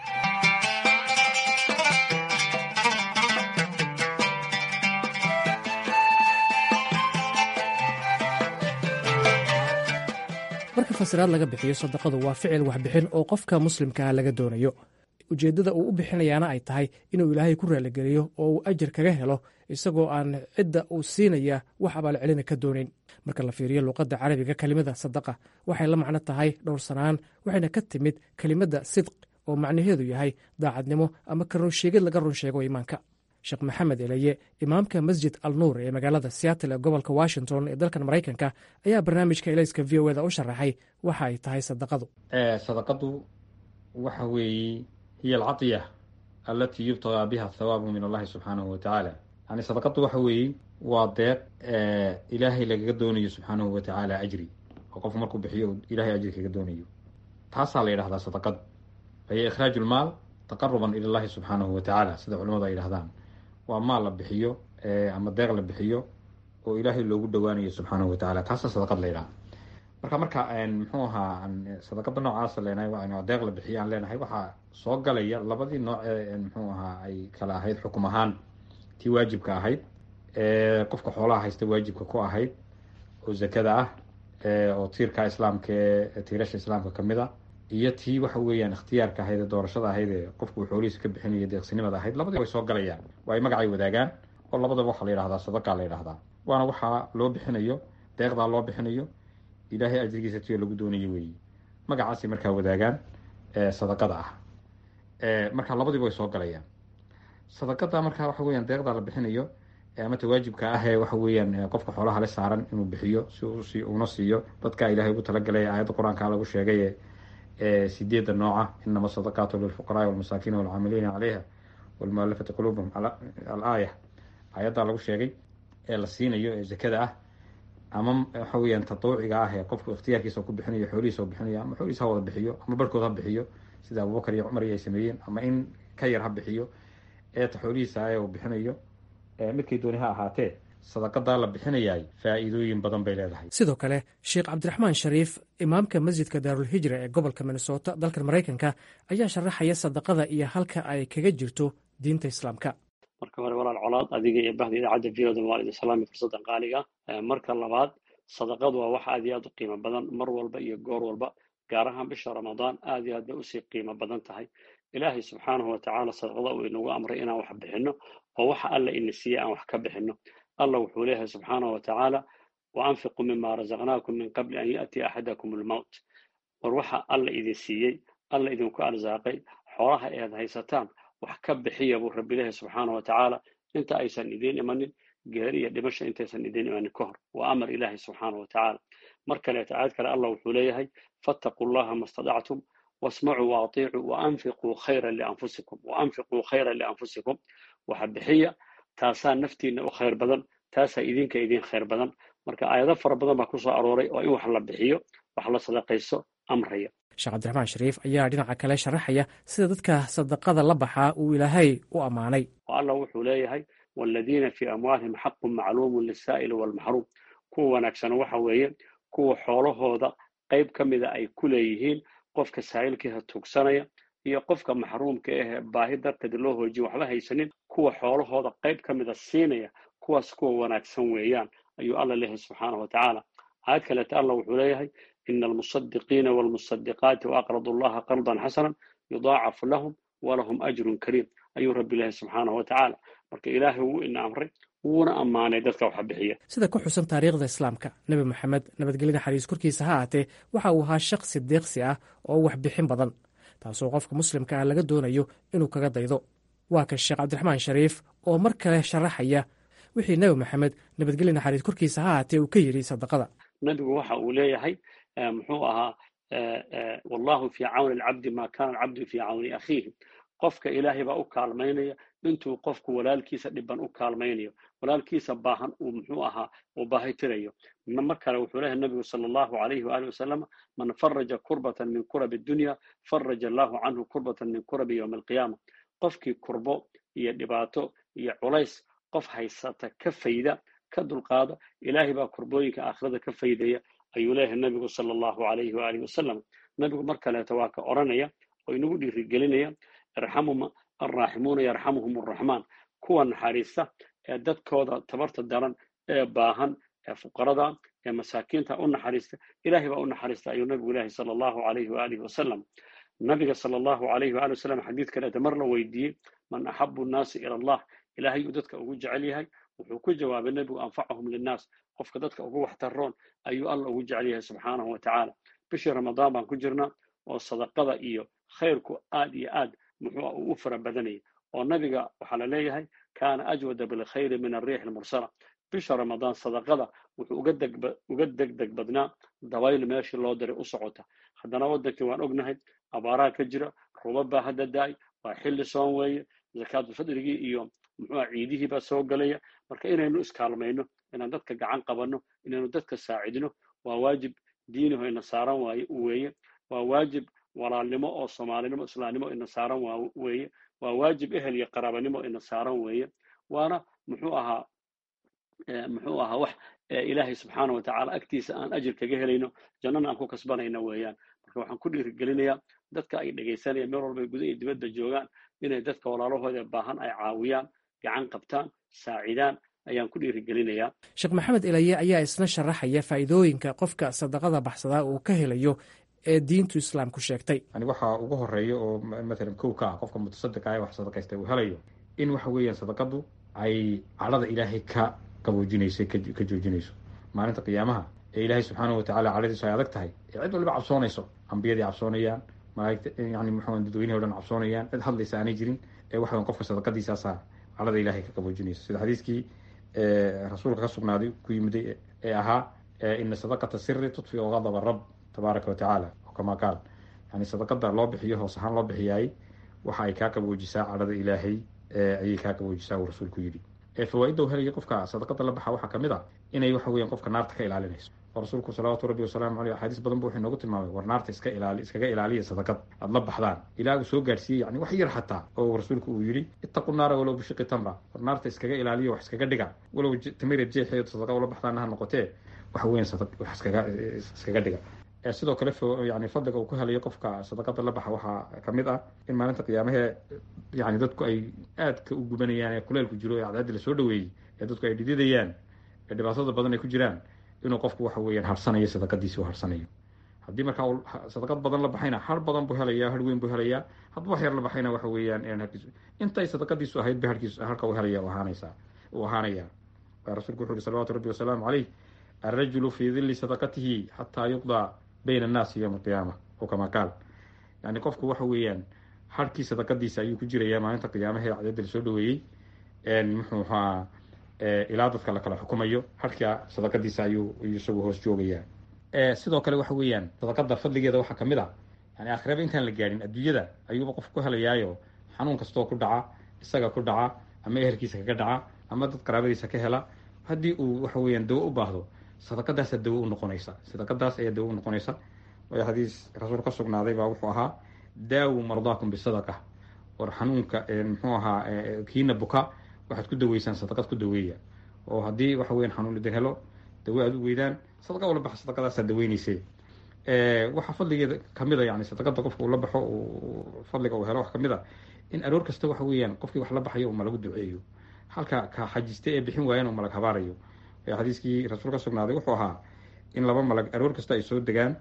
Speaker 11: marka fasiraad laga bixiyo sadaqadu waa ficil waxbixin oo qofka muslimkaa laga doonayo ujeeddada uu u bixinayaana ay tahay inuu ilaahay ku raaligeliyo oo uu ajir kaga helo isagoo aan cidda uu siinaya wax abaalcelina ka doonayn marka la fiiriyo luuqadda carabiga kelimada sadaqa waxay la macno tahay dhowrsanaan waxayna ka timid kelimadda sidq oo macnaheedu yahay daacadnimo ama ka runsheegid laga runsheego iimaanka sheekh maxamed eleye imaamka masjid al nuur ee magaalada seattle ee gobolka washington ee dalkan maraykanka ayaa barnaamijka elayska v o eda u sharaxay waxa ay tahay sadaqadu
Speaker 12: sadaqadu waxa weeye hiya alcadiya alatii yubtagaa biha athawaabu min allahi subxaanahu watacaala yani sadaqadu waxa weeye waa deeq ilaahay lagaga doonayo subxaanahu watacaala ajri oo qofku markuu bixiyo ilahay ajri kaga doonayo taasaa la yidhahdaa sadaqadu fahiya ikhraaju lmaal taqaruban ila llahi subxaanahu watacaala sida culimadu ay yidhahdaan waa maal la bixiyo ama deeq la bixiyo oo ilaahay loogu dhowaanayo subxaanahu watacaala taasa sadaqad la yidhaha marka marka muxuu ahaa sadaqada noocaasa leenahay deeq la bixiyo aan leenahay waxaa soo galaya labadii nooc ee muxuu ahaa ay kala ahayd xukum ahaan tii waajibka ahayd qofka xoolaha haysta waajibka ku ahayd oo zakada ah oo tiirka islaamka ee tiirasha islaamka kamid a iyo tii waxa weeyaan ikhtiyaarka ahayd ee doorashada ahayd ee qofku xoolihiisa ka bixinaya deeqsinimada ahayd labadii way soo galayaan waa ay magacay wadaagaan oo labadaba waxaa la yidhahdaa sadaqa la yidhahdaa waana waxaa loo bixinayo deeqdaa loo bixinayo ilaahay ajrigiisa tiyo lagu doonayo weeye magacaasay markaa wadaagaan sadaqada ah marka labadiiba way soo galayaan sadaqada markaa waxa weeyaan deeqdaa la bixinayo ama tawaajibka ah ee waxa weeyaan qofka xoolaha le saaran inuu bixiyo si uuna siiyo dadka ilaahay ugu talagalay aayadda qur-aanka lagu sheegay sideedda nooca inama sadaqaatu lilfuqaraai walmasaakiin walcaamiliina caleyha walmualafati quluubahum alaaya aayaddaa lagu sheegay ee la siinayo ee zakada ah ama waxa weeyaan tatawuciga ah ee qofku ikhtiyaarkiisa ku bixinayo xoolihiisa bixinayo ama xoolihiisa ha wada bixiyo ama barhkood ha bixiyo sida abubakar iyo cumar iyo ay sameeyeen ama in ka yar ha bixiyo eeta xoolihiisa ee uu bixinayo midkay dooni ha ahaatee sadaqadaa la bixinayaay faa'iidooyin badan bay leedahay
Speaker 11: sidoo kale sheekh cabdiraxmaan shariif imaamka masjidka daarulhijra ee gobolka minnesota dalkan maraykanka ayaa sharaxaya sadaqada iyo halka ay kaga jirto diinta islaamka
Speaker 13: marka hore walaal colaad adiga iyo bahda idaacadda viyoda waa idin salaami fursaddan qaaliga marka labaad sadaqadu waa wax aad iyo aad u qiimo badan mar walba iyo goor walba gaar ahaan bisha ramadaan aad iyo aad bay usii qiimo badan tahay ilaahay subxaanahu watacaala sadaqada uu inagu amray inaan wax bixinno oo waxa alla ina siiyey aan wax ka bixinno allah wuxuu leeyahay subxaanahu watacaala wa anfiquu mima razaqnaakum min qabli an ya'tiya axadakum almowt war waxa alla idin siiyey alla idinku arsaaqay xoolaha ead haysataan wax ka bixiya buu rabbi leeyahay subxaanahu watacaala inta aysan idiin imanin geeri iyo dhimasha intaysan idiin imanin ka hor waa amar ilaahay subxaanahu watacaala mar kaleeto aayad kale allah wuxuu leeyahay fattaquu llaha ma stadactum wasmacuu waaطiicuu waanfiquu khayran lianfusikum waanfiquu khayran lianfusikum waxa bixiya taasaa naftiina u khayr badan taasaa idinka idin khayr badan marka aayado fara badan baa ku soo arooray oo in wax la bixiyo wax la sadaqayso amraya
Speaker 11: sheekh cabdiraxmaan shariif ayaa dhinaca kale sharaxaya sida dadka sadaqada la baxaa uu ilaahay u ammaanay
Speaker 13: oo allah wuxuu leeyahay waaladiina fii amwaalihim xaqun macluumun lisaa'ili waalmaxruum kuwa wanaagsana waxa weeye kuwa xoolahooda qayb ka mida ay ku leeyihiin qofka saa'ilkiisa tuugsanaya iyo qofka maxruumka ahee baahi darteed loo hoojiyo waxba haysanin kuwa xoolahooda qayb ka mida siinaya kuwaas kuwa wanaagsan weeyaan ayuu alla leeyahay subxaanahu watacaala aayad kaleeta allah wuxuu leeyahay ina almusadiqiina waalmusadiqaati waaqradu allaha qardan xasanan yudaacafu lahum walahum ajrun kariim ayuu rabbi leeyahay subxaanahu watacaala marka ilaahay wuu ina amray wuuna ammaanay dadka waxa bixiya
Speaker 11: sida ku xusan taariikhda islaamka nebi moxamed nabadgelyada xariis korkiisa ha aatee waxa uu ahaa shaqsi deeqsi ah oo wax bixin badan taasoo qofka muslimka ah laga doonayo inuu kaga daydo waa kan sheekh cabdiraxmaan shariif oo mar kale sharaxaya wixii nebi moxamed nabadgelya naxariis korkiisa ha aatee uu ka yidhi sadaqada
Speaker 13: nebigu waxa uu leeyahay muxuu ahaa wallahu fii cawni alcabdi ma kana alcabdu fii cawni akhiihi qofka ilaahay baa u kaalmaynaya intuu qofku walaalkiisa dhiban u kaalmaynayo walaalkiisa baahan uu muxuu ahaa uu baahitirayo mar kale wuxuu leeyahay nabigu sala allahu alayhi waalihi wasalam man faraja kurbatan min kurabi dunya faraja allahu canhu kurbatan min kurabi yowmi alqiyaama qofkii kurbo iyo dhibaato iyo culays qof haysata ka fayda ka dulqaada ilaahay baa kurbooyinka aakhirada ka faydaya ayuu leeyahay nabigu sala allahu alayhi waalihi wasalam nabigu mar kaleeto waa ka odhanaya oo inagu dhiirigelinaya irxamuma alraaximuuna yarxamuhum arraxmaan kuwa naxariista ee dadkooda tabarta daran ee baahan ee fuqarada ee masaakiinta u naxariista ilaahay baa u naxariista ayuu nabigu ilaahi sala allahu alayhi waalihi wasalam nabiga sala allahu alayhi waali wasalam xadiid kaleeta mar la weydiiyey man axabu nnaasi ila allah ilaahay uu dadka ugu jecel yahay wuxuu ku jawaabay nebigu anfacahum linnaas qofka dadka ugu waxtaroon ayuu alla ugu jecel yahay subxaanahu wa tacaala bishii ramadaan baan ku jirnaa oo sadaqada iyo khayrku aad iyo aad muxuu uu u fara badanayay oo nabiga waxaa la leeyahay kaana ajwada bilkhayri min arriix almursala bisha ramadaan sadaqada wuxuu uga degdeg badnaa dabayl meeshii loo diray u socota haddana waddankii waan ognahay abaaraha ka jira rubab baa hadda da-ay waa xilli soon weeye zakaatulfadrigii iyo muxuuha ciidihii baa soo galaya marka inaynu iskaalmayno inaan dadka gacan qabanno inaynu dadka saacidno waa waajib diiniho ina saaran waaye weeye waa waajib walaalnimo oo soomaalinimo islaamnimo ina saaran weeye waa waajib ehel iyo qaraabanimo ina saaran weeye waana muxuu ahaa muxuu ahaa wax ilaahay subxaana wa tacaala agtiisa aan ajir kaga helayno jannana aan ku kasbanayno weeyaan marka waxaan ku dhiirigelinayaa dadka ay dhegaysanayaan meel walba guda iyo dibadda joogaan inay dadka walaalahooda baahan ay caawiyaan gacan qabtaan saacidaan ayaan ku dhiirigelinayaa
Speaker 11: sheekh maxamed ilaye ayaa isna sharaxaya faa'iidooyinka qofka sadaqada baxsadaa uu ka helayo ee diintu islaamku sheegtay
Speaker 12: yani waxaa ugu horeeya oo matalan kow ka ah qofka mutasadiqa ee wax sadaqaysta uu helayo in waxa weeyaan sadaqadu ay cadhada ilaahay ka qaboojinayso ka joojinayso maalinta qiyaamaha ee ilaahay subxaanahu watacala cadhadiisu ay adag tahay ee cid waliba cabsoonayso ambiyadii cabsoonayaan malaigta yani muxuu dadweynihi o dhan cabsoonayaan cid hadlaysa aanay jirin ee waxawan qofka sadaqadiisaasaa cadhada ilaahay ka qaboojinayso sida xadiiskii rasuulka ka sugnaaday ku yimiday ee ahaa ina sadaqata siri tudfiu gadaba rab tabaaraka wa tacaala oo kamaa qaal yani sadaqada loo bixiyo hoos ahaan loo bixiyaay waxa ay kaa qaboojisaa cadhada ilaahay ayay kaa qaboojisaa uu rasuulku yidhi fawaaidda u helaya qofka sadaqada la baxa waxaa kamid a inay waxa weyan qofka naarta ka ilaalinayso oo rasuulku salawaatu rabbi wasalaamu aleyh axaadiis badan bu wuxuu inoogu tilmaamay war naarta iska ilaali iskaga ilaaliya sadaqad aada la baxdaan ilaa uu soo gaarsiiyey yani wax yar xataa oo rasuulku uu yidhi ittaqu naara walow bishiqi tamra war naarta iskaga ilaaliya wax iskaga dhiga walow tamira jeexeed sadaqa ula baxdaana ha noqotee waxa weyan wax iskaga iskaga dhiga sidoo kale yani fadliga uu ku helayo qofka sadaqada la baxa waxaa kamid ah in maalinta qiyaamahee yani dadku ay aadka u gubanayaan ee kuleelku jiro ee cadceaddi lasoo dhaweeyey ee dadku ay dhididayaan ee dhibaatada badan ay ku jiraan inuu qofku waxa weeyaan harsanayo sadaqadiisi u harsanayo haddii markaa uu sadaqad badan la baxayna har badan buu helayaa har weyn buu helayaa hadduu wax yar la baxayna waxa weeyaan harkiisu intay sadaqadiisu ahayd ba harkiisu harka u helaya ahaanaysaa uu ahaanaya rasuulku wuxu uhi salawatu rabbi wasalaamu caleyh alrajulu fii dilli sadaqatihi xataa yuqdaa bayna annaasi yowma alqiyaama oo kamaa qaal yani qofku waxa weeyaan harkii sadaqadiisa ayuu ku jirayaa maalinta qiyaamahee cadadda lasoo dhaweeyey muxuu ahaa ilaa dadka la kala xukumayo harka sadaqadiisa ayuu isagu hoos joogayaa sidoo kale waxa weeyaan sadaqada fadligeeda waxaa kamid a yani aakhiraba intaan la gaadhin adduunyada ayuuba qofku ku helayaayo xanuun kastoo ku dhaca isaga ku dhaca ama ehelkiisa kaga dhaca ama dad qaraabadiisa ka hela haddii uu waxa weeyaan dawo u baahdo sadaqadaasaa dawo u noqonaysa sadaqadaas ayaa dawo u noqonaysa waayo xadiis rasuul ka sugnaaday baa wuxuu ahaa daawu mardaakum bisadaqa war xanuunka muxuu ahaa kiina buka waxaad ku daweysaan sadaqad ku daweeya oo haddii waxa weyan xanuun idin helo dawo aad u weydaan sadaqa ula baxa sadaqadaasaa daweynayse waxaa fadligeeda kamid a yani sadaqada qofka uu la baxo fadliga uu helo wax kamid a in aroor kasta waxa weeyaan qofkii wax la baxayo uma lagu duceeyo halka ka xajiste ee bixin waayana uma lag habaarayo xadiiskii rasuul ka sugnaaday wuxuu ahaa in laba malag aroor kasta ay soo degaan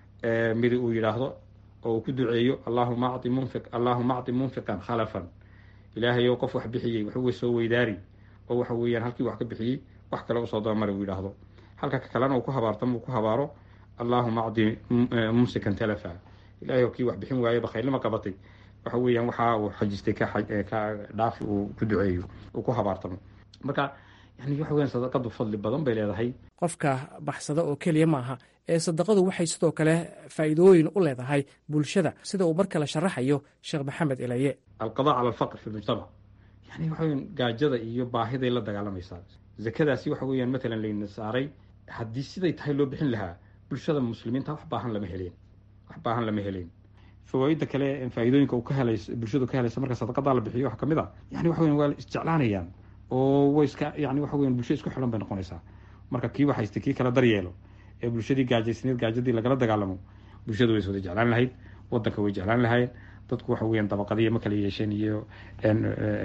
Speaker 12: midi uu yidhaahdo oo uu ku duceeyo allahuma acti munfiq allahuma acti munfiqan khalafan ilaahay ou qof wax bixiyey waxuwey soo weydaari oo waxa weeyaan halkii wax ka bixiyey wax kale usoo dabamari uu yidhaahdo halka ka kalena uu ku habaartamo uu ku habaaro allahuma acti mumsikan talafa ilahay oo kii wax bixin waaye bakhaylnima qabatay waxa weeyaan waxa uu xajistay ka dhaafi uu ku duceeyo uu ku habaartamo marka yani waxa weyan sadaqadu fadli badan bay leedahay
Speaker 11: qofka baxsada oo keliya maaha ee sadaqadu waxay sidoo kale faa'iidooyin u leedahay bulshada sida uu mar kale sharaxayo sheekh maxamed ilaye
Speaker 12: alqada cala alfaqr fi lmujtamac yani waxa weyan gaajada iyo baahiday la dagaalamaysaa zakadaasi waxa weeyaan matalan layna saaray haddii siday tahay loo bixin lahaa bulshada muslimiinta wax baahan lama heleen wax baahan lama heleen fawaaida kale faa'iidooyinka uu ka helays bulshadu ka helaysa marka sadaqadaa la bixiyo wax kamid a yani waxa weyan waa isjeclaanayaan oo way iska yani waxa weyan bulsho isku xidhan bay noqonaysaa marka kii waxaysta kii kala daryeelo ee bulshadii gaajaysneed gaajadii lagala dagaalamo bulshadu way iswada jeclaan lahayd wadanka way jeclaan lahayd dadku waxa weyan dabaqadiya ma kala yeesheen iyo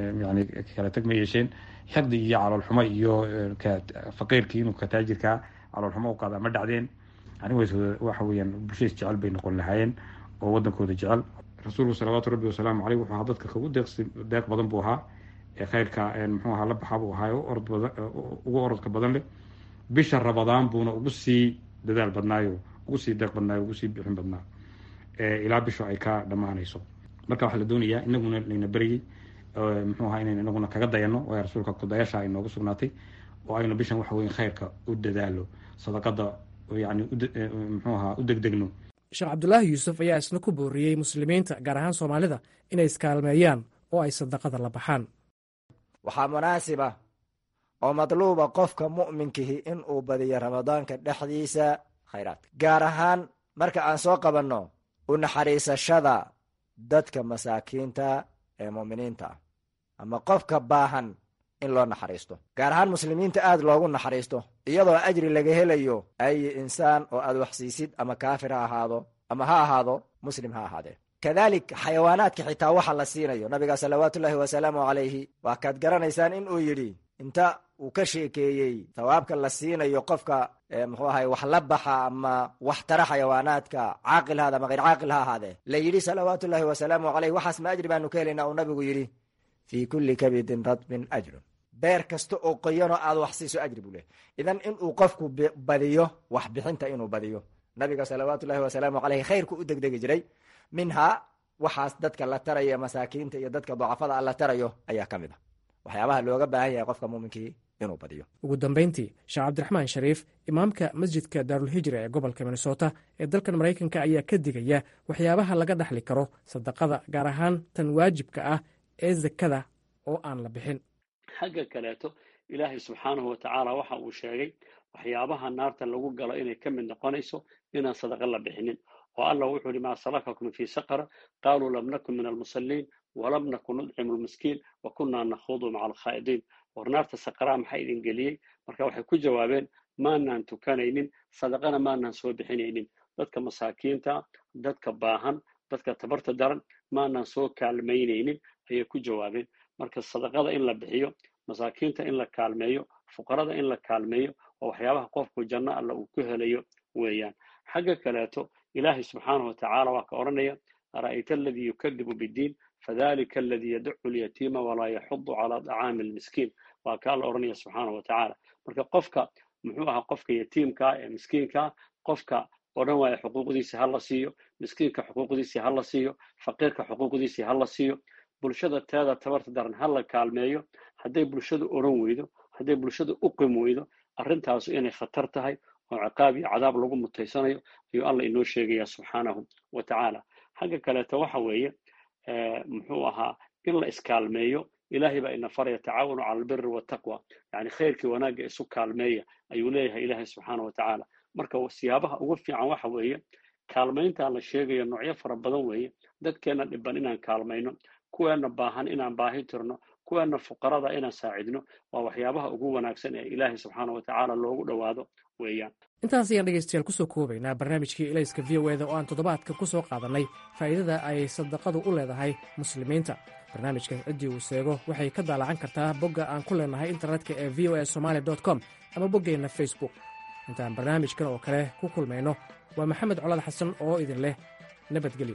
Speaker 12: yani kala tag ma yeesheen xiqdi iyo caloolxumo iyo faqiirkii inuu ka taajirkaa caloolxumo u qaada ma dhacdeen anigays waxa weeyaan bulshadiis jecel bay noqon lahaayeen oo wadankooda jecel rasuulku salawaatu rabbi wasalaamu caleyh wuxuu ahaa dadka kagu deeqsi deeq badan buu ahaa ee khayrka muxuu ahaa la baxa buu ahaa orod badan ugu orodka badan leh bisha rabadaan buuna ugu sii dadaal badnaayo ugu sii deeq badnaayo ugu sii bixin badnaa ilaa bishu ay ka dhammaanayso marka waxaa la doonayaa inaguna layna beryey muxuu ahaa inaynu inaguna kaga dayano waayo rasuulka kudayasha ay noogu sugnaatay oo aynu bishan waxa weyn khayrka u dadaalo sadaqada yani muxuu ahaa u degdegno
Speaker 11: sheekh cabdulaahi yuusuf ayaa isna ku booriyey muslimiinta gaar ahaan soomaalida inay iskaalmeeyaan oo ay sadaqada la baxaan
Speaker 14: waxaa munaasiba oo madluuba qofka mu'minkihi in uu badiyo ramadaanka dhexdiisa khayraadka gaar ahaan marka aan soo qabanno u naxariisashada dadka masaakiinta ee mu'miniinta ah ama qofka baahan in loo naxariisto gaar ahaan muslimiinta aad loogu naxariisto iyadoo ajri laga helayo ay insaan oo aad waxsiisid ama kaafir ha ahaado ama ha ahaado muslim ha ahaadee kadalik xayawaanaadka xitaa waxa la siinayo nabiga salawaatullaahi wasalaamu calayhi waa kaad garanaysaan in uu yidhi inta uu ka sheekeeyey thawaabka la siinayo qofka muxuu ahay wax la baxa ama wax tara xayawaanaadka caaqil haada ama hayr caaqil ha ahaadee la yidhi salawaatullaahi wasalaamu caleyh waxaas ma ajri baanu ka helaynaa uu nabigu yidhi fii kulli kabidin radbin ajrun beer kasta oo qoyanoo aad wax siiso ajri buu lehy idan inuu qofku badiyo wax bixinta inuu badiyo nabiga salawaatullaahi wasalaamu caleyhi khayrku u degdegi jiray minhaa waxaas dadka la tarayo masaakiinta iyo dadka dacafada a la tarayo ayaa ka mid a waxyaabaha looga baahan yahay qofka muuminkii inuu badiyo
Speaker 11: ugu dambayntii sheekh cabdiraxmaan shariif imaamka masjidka daarulhijra ee gobolka minnesota ee dalkan maraykanka ayaa ka digaya waxyaabaha laga dhaxli karo sadaqada gaar ahaan tan waajibka ah ee zakada oo aan la bixin
Speaker 13: xagga kaleeto ilaahay subxaanahu watacaala waxa uu sheegay waxyaabaha naarta lagu galo inay ka mid noqonayso inaan sadaqa la bixinin oo allah wuxuu yihi maa salakakum fii saqara qaaluu lam nakun min almusalliin walam nakun nudcimu lmiskiin wa kunnaa nakhuudu maca alkhaa'idiin war naarta saqaraa maxaa idin geliyey marka waxay ku jawaabeen maanaan tukanaynin sadaqana maanaan soo bixinaynin dadka masaakiinta dadka baahan dadka tabarta daran maanaan soo kaalmaynaynin ayay ku jawaabeen marka sadaqada in la bixiyo masaakiinta in la kaalmeeyo fuqarada in la kaalmeeyo oo waxyaabaha qofku janno alla uu ku helayo weeyaan xagga kaleeto ilaahay subxaanahu watacaala waa ka odhanaya ara'ayta aladii yukadibu biddiin fadalika aladii yadacu lyatiima walaa yaxudu calaa dacaami almiskiin waa kaa la odhanaya subxaanahu watacaala marka qofka muxuu ahaa qofka yatiimkaa ee miskiinkaa qofka odhan waaya xuquuqdiisi ha la siiyo miskiinka xuquuqdiisii ha la siiyo faqiirka xuquuqdiisii ha la siiyo bulshada teeda tabarta daran ha la kaalmeeyo hadday bulshadu odhan weydo hadday bulshadu u qim weydo arrintaasu inay khatar tahay oo ciqaab iyo cadaab lagu mutaysanayo ayuu alla inoo sheegaya subxaanahu wa tacaala xagga kaleeto waxa weeye muxuu ahaa in la iskaalmeeyo ilaahay baa ina faraya tacaawanu cala albiri wataqwa yani khayrkii wanaagga isu kaalmeeya ayuu leeyahay ilaahay subxaana wa tacaala marka siyaabaha ugu fiican waxa weeye kaalmayntaa la sheegayo noocyo fara badan weeye dadkeenna dhiban inaan kaalmayno kuweenna baahan inaan baahi tirno kuweenna fuqarada inaan saacidno waa waxyaabaha ugu wanaagsan ee ilaahay subxaana wa tacaala loogu dhowaado weeyaan
Speaker 11: intaas ayaan dhegaystayaal kusoo koobaynaa barnaamijkii ilayska v o eda oo aan toddobaadka ku soo qaadannay faa'iidada ay sadaqadu u leedahay muslimiinta barnaamijka ciddii uu seego waxay ka daalacan kartaa bogga aan ku leenahay internetka ee v o a somaali com ama boggeenna facebook intaan barnaamijkan oo kale ku kulmayno waa maxamed colaad xasan oo idin leh nabadgelyo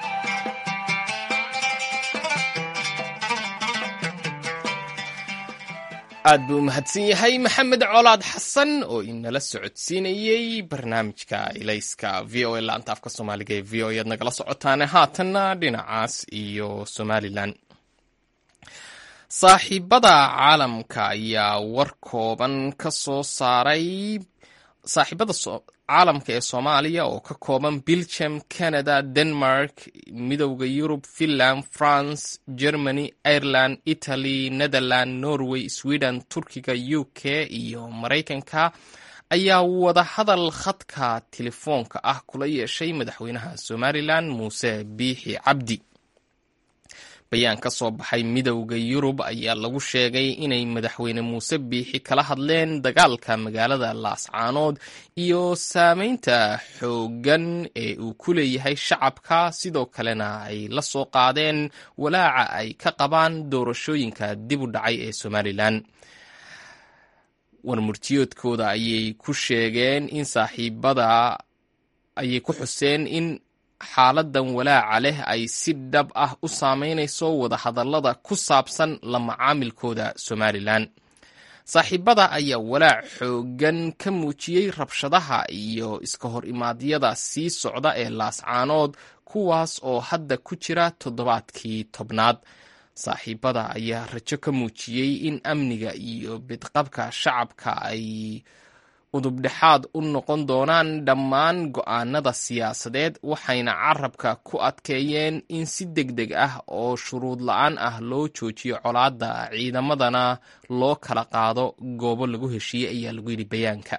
Speaker 1: aad buu u mahadsan yahay maxamed colaad xasan oo inala socodsiinayey barnaamijka ilayska v o a laanta afka soomaaliga ee v o ead nagala socotaane haatanna dhinacaas iyo somalilan saaxiibada caalamka ayaa war kooban ka soo saaray saaxiibada caalamka ee soomaaliya oo ka kooban belgium canada denmark midowda yurub finland france germany ireland italy netherland norway sweden turkiga u k iyo maraykanka ayaa wadahadal khadka telefoonka ah kula yeeshay madaxweynaha somalilan muuse biixi cabdi bayaan ka soo baxay midowda yurub ayaa lagu sheegay inay madaxweyne muuse biixi kala hadleen dagaalka magaalada laascaanood iyo saameynta xooggan ee uu ku leeyahay shacabka sidoo kalena ay la soo qaadeen walaaca ay ka qabaan doorashooyinka dib u dhacay ee somalilan warmurtiyoodkooda ayay ku sheegeen in saaxiibada ayay ku xuseen in xaaladan walaaca leh ay si dhab ah u saameynayso wadahadallada ku saabsan la macaamilkooda somalilan saaxiibada ayaa walaac xooggan ka muujiyey rabshadaha iyo iska hor imaadyada sii socda ee laascaanood kuwaas oo hadda ku jira toddobaadkii tobnaad saaxiibada ayaa rajo ka muujiyey in amniga iyo bidqabka shacabka ay udubdhexaad u noqon doonaan dhammaan go'aanada siyaasadeed waxayna carabka ku adkeeyeen in si deg deg ah oo shuruud la-aan ah loo joojiyo colaadda ciidamadana loo kala qaado goobo lagu heshiiyey ayaa lagu yidhi bayaanka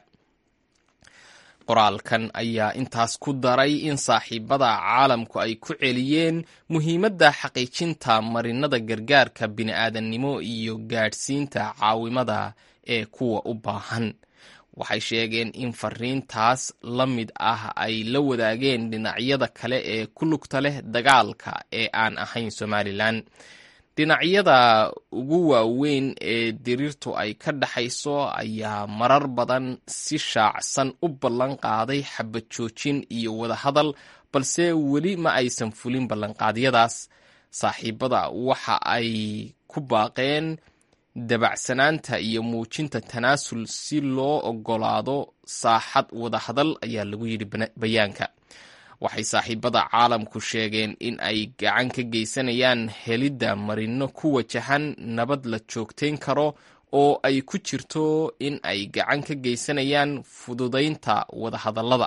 Speaker 1: qoraalkan ayaa intaas ku daray in saaxiibada caalamku ay ku celiyeen muhiimadda xaqiijinta marinada gargaarka bini'aadannimo iyo gaadhsiinta caawimada ee kuwa u baahan waxay sheegeen in fariintaas la mid ah ay la wadaageen dhinacyada kale ee ku lugta leh dagaalka ee aan ahayn somalilan dhinacyada ugu waaweyn ee diriirtu ay ka dhaxayso ayaa marar badan si shaacsan u ballan qaaday xabad joojin iyo wadahadal balse weli ma aysan fulin ballanqaadyadaas saaxiibada waxa ay ku baaqeen dabacsanaanta iyo muujinta tanaasul si loo ogolaado saaxad wadahadal ayaa lagu yidhi bayaanka waxay saaxiibada caalamku sheegeen in ay gacan ka geysanayaan helidda marino ku wajahan nabad la joogtayn karo oo ay ku jirto in ay gacan ka geysanayaan fududaynta wadahadallada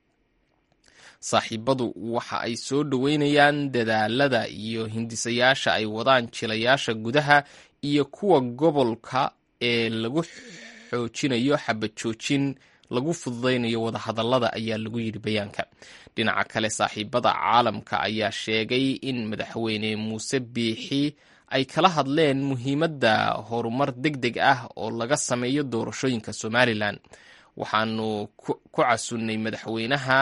Speaker 1: saaxiibadu waxa ay soo dhoweynayaan dadaalada iyo hindisayaasha ay wadaan jilayaasha gudaha iyo kuwa gobolka ee lagu xoojinayo xabad joojin lagu fududaynayo wadahadallada ayaa lagu yidhi bayaanka dhinaca kale saaxiibada caalamka ayaa sheegay in madaxweyne muuse biixi ay kala hadleen muhiimadda horumar deg deg ah oo laga sameeyo doorashooyinka somalilan waxaanu ku casunnay madaxweynaha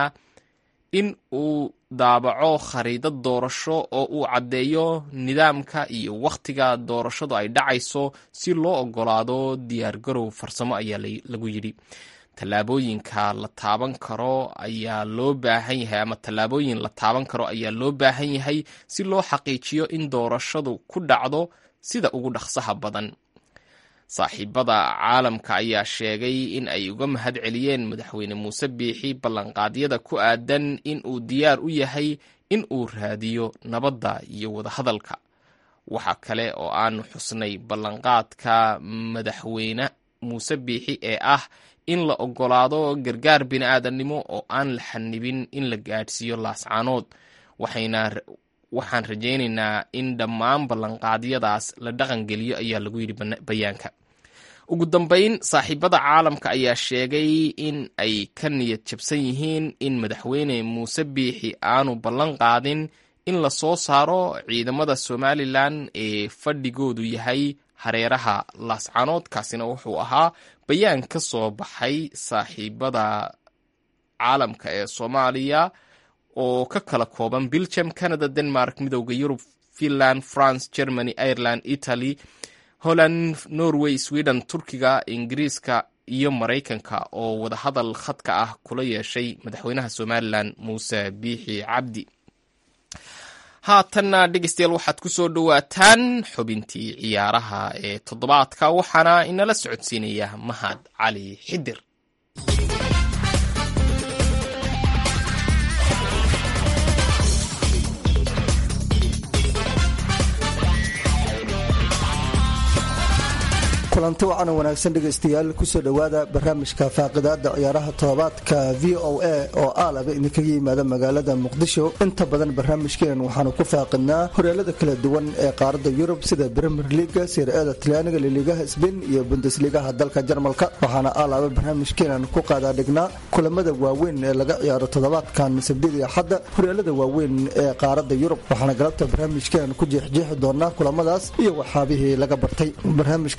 Speaker 1: in uu daabaco khariidad doorasho oo uu caddeeyo nidaamka iyo wakhtiga doorashadu ay dhacayso si loo ogolaado diyaargarow farsamo ayaa lagu yidhi tallaabooyinka la taaban karo ayaa loo baahan yahay ama tallaabooyin la taaban karo ayaa loo baahan yahay si loo xaqiijiyo in doorashadu ku dhacdo sida ugu dhaqsaha badan saaxiibada caalamka ayaa sheegay in ay uga mahad celiyeen madaxweyne muuse biixi ballanqaadyada ku aadan in uu diyaar u yahay in uu raadiyo nabadda iyo wadahadalka waxa kale oo aanu xusnay ballanqaadka madaxweyne muuse biixi ee ah in la ogolaado gargaar bini'aadannimo oo aan la xanibin in la gaadhsiiyo laascaanood waxayna waxaan rajaynaynaa in dhammaan ballanqaadyadaas la dhaqangeliyo ayaa lagu yidhi bayaanka ugu dambayn saaxiibada caalamka ayaa sheegay in ay ka niyad jabsan yihiin in madaxweyne muuse biixi aanu ballan qaadin in la soo saaro ciidamada somalilan ee fadhigoodu yahay hareeraha laascaanood kaasina wuxuu ahaa bayaan ka soo baxay saaxiibada caalamka ee soomaaliya oo ka kala kooban belgium canada denmark midowda yurub finland france germany ireland italy holland norway sweden turkiga ingiriiska iyo maraykanka oo wadahadal khadka ah kula yeeshay madaxweynaha somalilan muuse biixi cabdi haatanna dhegeystayaal waxaad ku soo dhowaataan xubintii ciyaaraha ee toddobaadka waxaana inala socodsiinaya mahad cali xidir
Speaker 15: kulanti wacan wanaagsan dhegaystayaal kusoo dhowaada barnaamijka faaqidaada ciyaaraha todobaadka v o a oo aalaba idinkaga yimaada magaalada muqdisho inta badan barnaamijkeen waxaanu ku faaqidnaa horyaalada kala duwan ee qaarada yurub sida bremier liga sirada talyaaniga liligaha sbain iyo bundesligaha dalka jarmalka waxaana aalaba barnaamijkeenan ku qaadaa dhignaa kulamada waaweyn ee laga ciyaaro toddobaadkan sabdidii axadda horyaalada waaweyn ee qaarada yurub waxaana galabta barnaamijkeenan ku jeexjeexi doonaa kulamadaas iyo waxaabihii laga bartay barnaamijka waxaa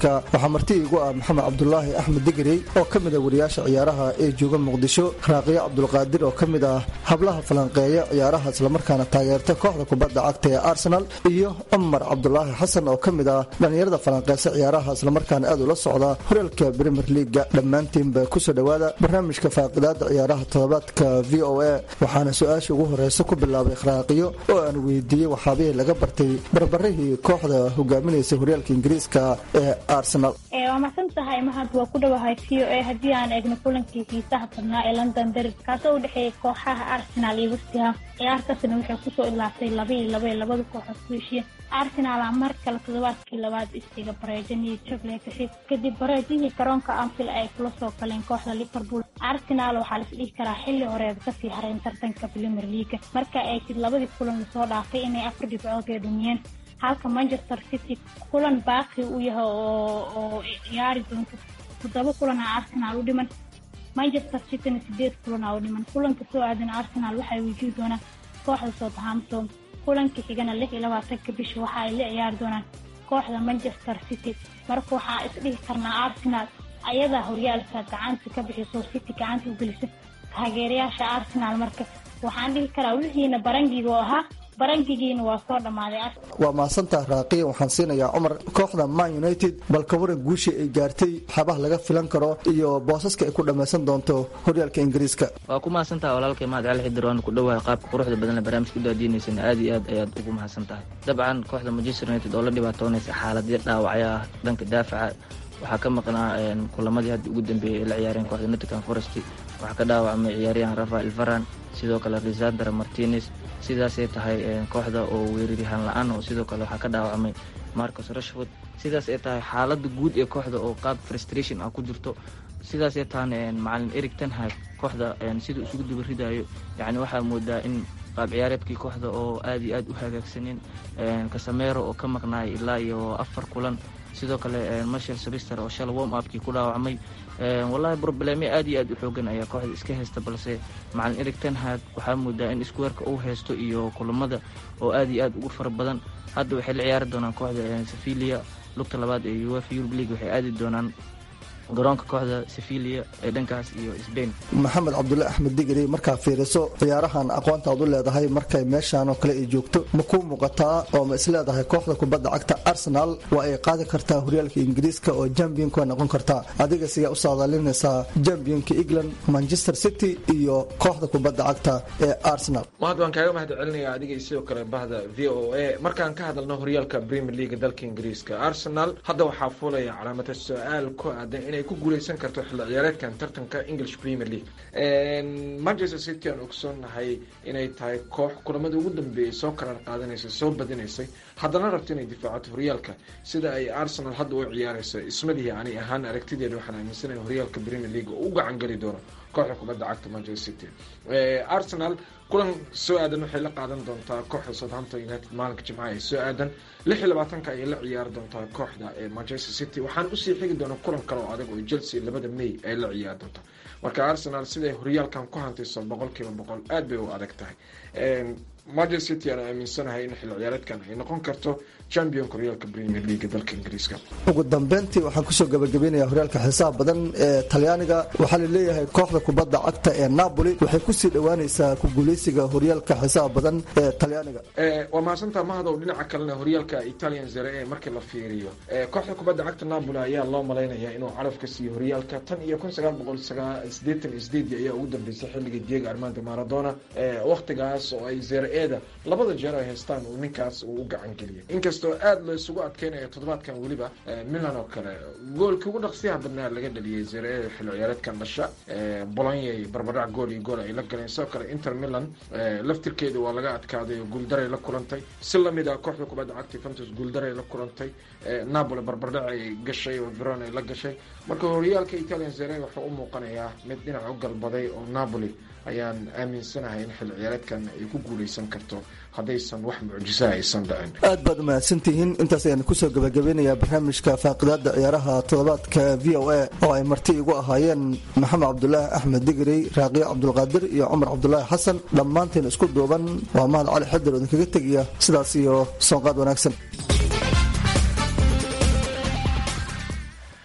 Speaker 15: waxaa marti igu ah maxamed cabdulaahi axmed digrey oo ka mid ah wariyaasha ciyaaraha ee jooga muqdisho raaqiyo cabdulqaadir oo ka mid ah hablaha falanqeeya ciyaaraha islamarkaana taageerta kooxda kubadda cagta ee arsenal iyo cumar cabdulaahi xasan oo ka mid ah dhallinyarada falanqeysa ciyaaraha islamarkaana aad ula socda horyaalka premier leaga dhammaantiinba kusoo dhowaada barnaamijka faaqidaada ciyaaraha toddobaadka v o a waxaana su-aasha ugu horeysa ku bilaabay raaqiyo oo aan weydiiyey waxaabihii laga bartay barbarihii kooxda hogaaminaysa horyaalka ingiriiska ee arsenal
Speaker 16: waa mahadsan tahay mahad waa ku dhowahay v o a haddii aan eegno kulankii xiisaha badnaa ee london derby kaasoo u dhexeeyay kooxaha arsenal iyo westham ciyaartaasna waxay kusoo ilaatay laba iyo laba ee labada kooxood ku heshiiyeen arsenal a mar kale toddobaadkii labaad istiga bareejan iyo jable gashay kadib bareejihii garoonka anfield ay kula soo galeen kooxda liverpool arsenal waxaa la isdhihi karaa xilli horeed kasii hareen tartanka premier leaga marka ay tid labadii kulan lasoo dhaafay inay afar dhibcood ee dhumiyeen halka manchester city kulan baaqi u yahay oo ciyaari doonto toddoba kulan a arsenal u dhiman manchester cityna sideed kulan a u dhiman kulanka soo aadan arsenal waxay wajihi doonaan kooxda southampton kulanka xigana lix iyo labaatanka bisha waxa ay la ciyaari doonaan kooxda manchester city marka waxaa isdhihi karnaa arsenal ayadaa horyaalka gacanta ka bixiso city gacanta u gelisa taageerayaasha arsenal marka waxaan dhihi karaa wixiina barangiga oo ahaa barangigiina waa soo dhammaaday
Speaker 15: waa mahadsantaha raaqiya waxaan siinayaa cumar kooxda man united bal ka waran guushii ay gaartay waxyaabaha laga filan karo iyo boosaska ay ku dhammaysan doonto horyaalka ingiriiska
Speaker 17: waa ku mahadsantaha walaalkay mahad cali xidir waan ku dhowahay qaabka quruxda badan ee barnaamijka u daadiinaysana aad iyo aad ayaad ugu mahadsan tahay dabcan kooxda manchester united oo la dhibaatoonaysa xaaladyo dhaawacyo ah dhanka daafaca waxaa ka maqnaa kulamadii hadda ugu dambeeyey ay la ciyaareen kooxda nottingham forest waxaa ka dhaawacmay ciyaaryahan rafael varan sidoo kale resandra martinez sidaasay tahay kooxda oo weeraryahaan la-aan oo sidoo kale waxaa ka dhaawacmay marcus rashford sidaas ay tahay xaalada guud ee kooxda oo qaab frustration ah ku jirto sidaasay tahana macalin eric tenhag kooxda siduu isugu duba ridayo yani waxaa moodaa in qaab ciyaareedkii kooxda oo aad iyo aad u hagaagsaneen kasamero oo ka maqnaay ilaa iyo afar kulan sidoo kale marshal sabister oo shala warm upkii ku dhaawacmay wallahi broblemyo aad iyo aad u xoogan ayaa kooxda iska haysta balse macalin eric tenhag waxaa moodaa in iskuweerka uu haysto iyo kulamada oo aad iyo aad ugu fara badan hadda waxay la ciyaari doonaan kooxda sevilia lugta labaad ee uefa europe league waxay aadi doonaan garoonka kooxda sevilia ee dhankaas iyo sbain
Speaker 15: maxamed cabdulle axmed digri markaa fiiriso ciyaarahan aqoontaad u leedahay markay meeshaan oo kale ay joogto ma kuu muuqataa oo ma isleedahay kooxda kubadda cagta arsenal waa ay qaadi kartaa horyaalka ingiriiska oo jambionka waa noqon kartaa adiga siyaa u saadaalinaysaa jambionka england manchester city iyo kooxda kubadda cagta ee arsenal
Speaker 18: mahad waan kaaga mahad celinaya adiga sidoo kale bahda v o a markaan ka hadalno horyaalka premier league dalka ingiriiska arsenal hadda waxaa fuulaya calaamata su-aal ku aadan inay ku guuleysan karto xilli ciyaareedkan tartanka english premier league manchester city aan ogsoonnahay inay tahay koox kulamada ugu dambeeyay soo karaar qaadanaysay soo badinaysay haddana rabto inay difaacato horyaalka sida ay arsenal hadda u ciyaareysa ismadihi ani ahaan aragtideeda waxaan aaminsanaya horyaalka premier league oo u gacan geli doono kooxda kubadda cagta manchester city arsenal kulan soo aadan waxay la qaadan doontaa kooxda southampton united maalinka jimcaha ee soo aadan lix iyo labaatanka ayay la ciyaari doontaa kooxda ee manchester city waxaan usii xigi doonaa kulan kale oo adag oo chelsea labada may ay la ciyaari doontaa marka arsenal siday horyaalkan ku hantayso boqol kiiba boqol aad bay u adag tahay manchester city aan aaminsanahay in xilli ciyaareedkan ay noqon karto championka horyaalka premier league dalka ingiriiska
Speaker 15: ugu dambeyntii waxaan kusoo gabagabeynaya horyaalka xisaab badan ee talyaaniga waxaa la leeyahay kooxda kubadda cagta ee napoli waxay kusii dhowaanaysaa ku guuleysiga horyaalka xisaab badan ee talyaaniga
Speaker 18: waa mahadsantaa mahadow dhinaca kalena horyaalka italian zere ee markii la fiiriyo kooxda kubadda cagta napoli ayaa loo malaynayaa inuu caraf ka siiyo horyaalka tan iyo kun sagaal boqol sideetan iyo sideedii ayaa ugu dambeysay xilligii diego armando maradona waktigaas oo ay zere eeda labada jeer ay haystaan uu ninkaas uu u gacan geliyay inkastoo aada la isugu adkeynaya toddobaadkan weliba milan oo kale goolkii ugu dhaqsiyaha badnaa laga dhaliyay zere xilli ciyaareedkan dhasha bolonyay barbadhac gool iyo gool ay la galeen sidoo kale inter milan laftirkeeda waa laga adkaaday oo guuldaray la kulantay si lamid ah kooxda kubadda cagta fantus guuldaray la kulantay napoli barbardhac ay gashay oo veron ay la gashay marka horyaalka italian zere wuxuu u muuqanayaa mid dhinac u galbaday oo napoli ayaan aaminsanahay in xilli ciyaareedkan ay ku guuleysan karto haddaysan wax mucjisaa aysan dhicin
Speaker 15: aad baad umahadsantihiin intaas ayaan kusoo gabagabeynayaa barnaamijka faaqidaada ciyaaraha toddobaadka v o a oo ay marti igu ahaayeen maxamed cabdulaahi axmed digri raaqiyo cabdulqaadir iyo cumar cabdulaahi xasan dhammaantiin isku duuban waa mahad cali xadir oo idinkaga tegaya sidaas iyo soonqaad wanaagsan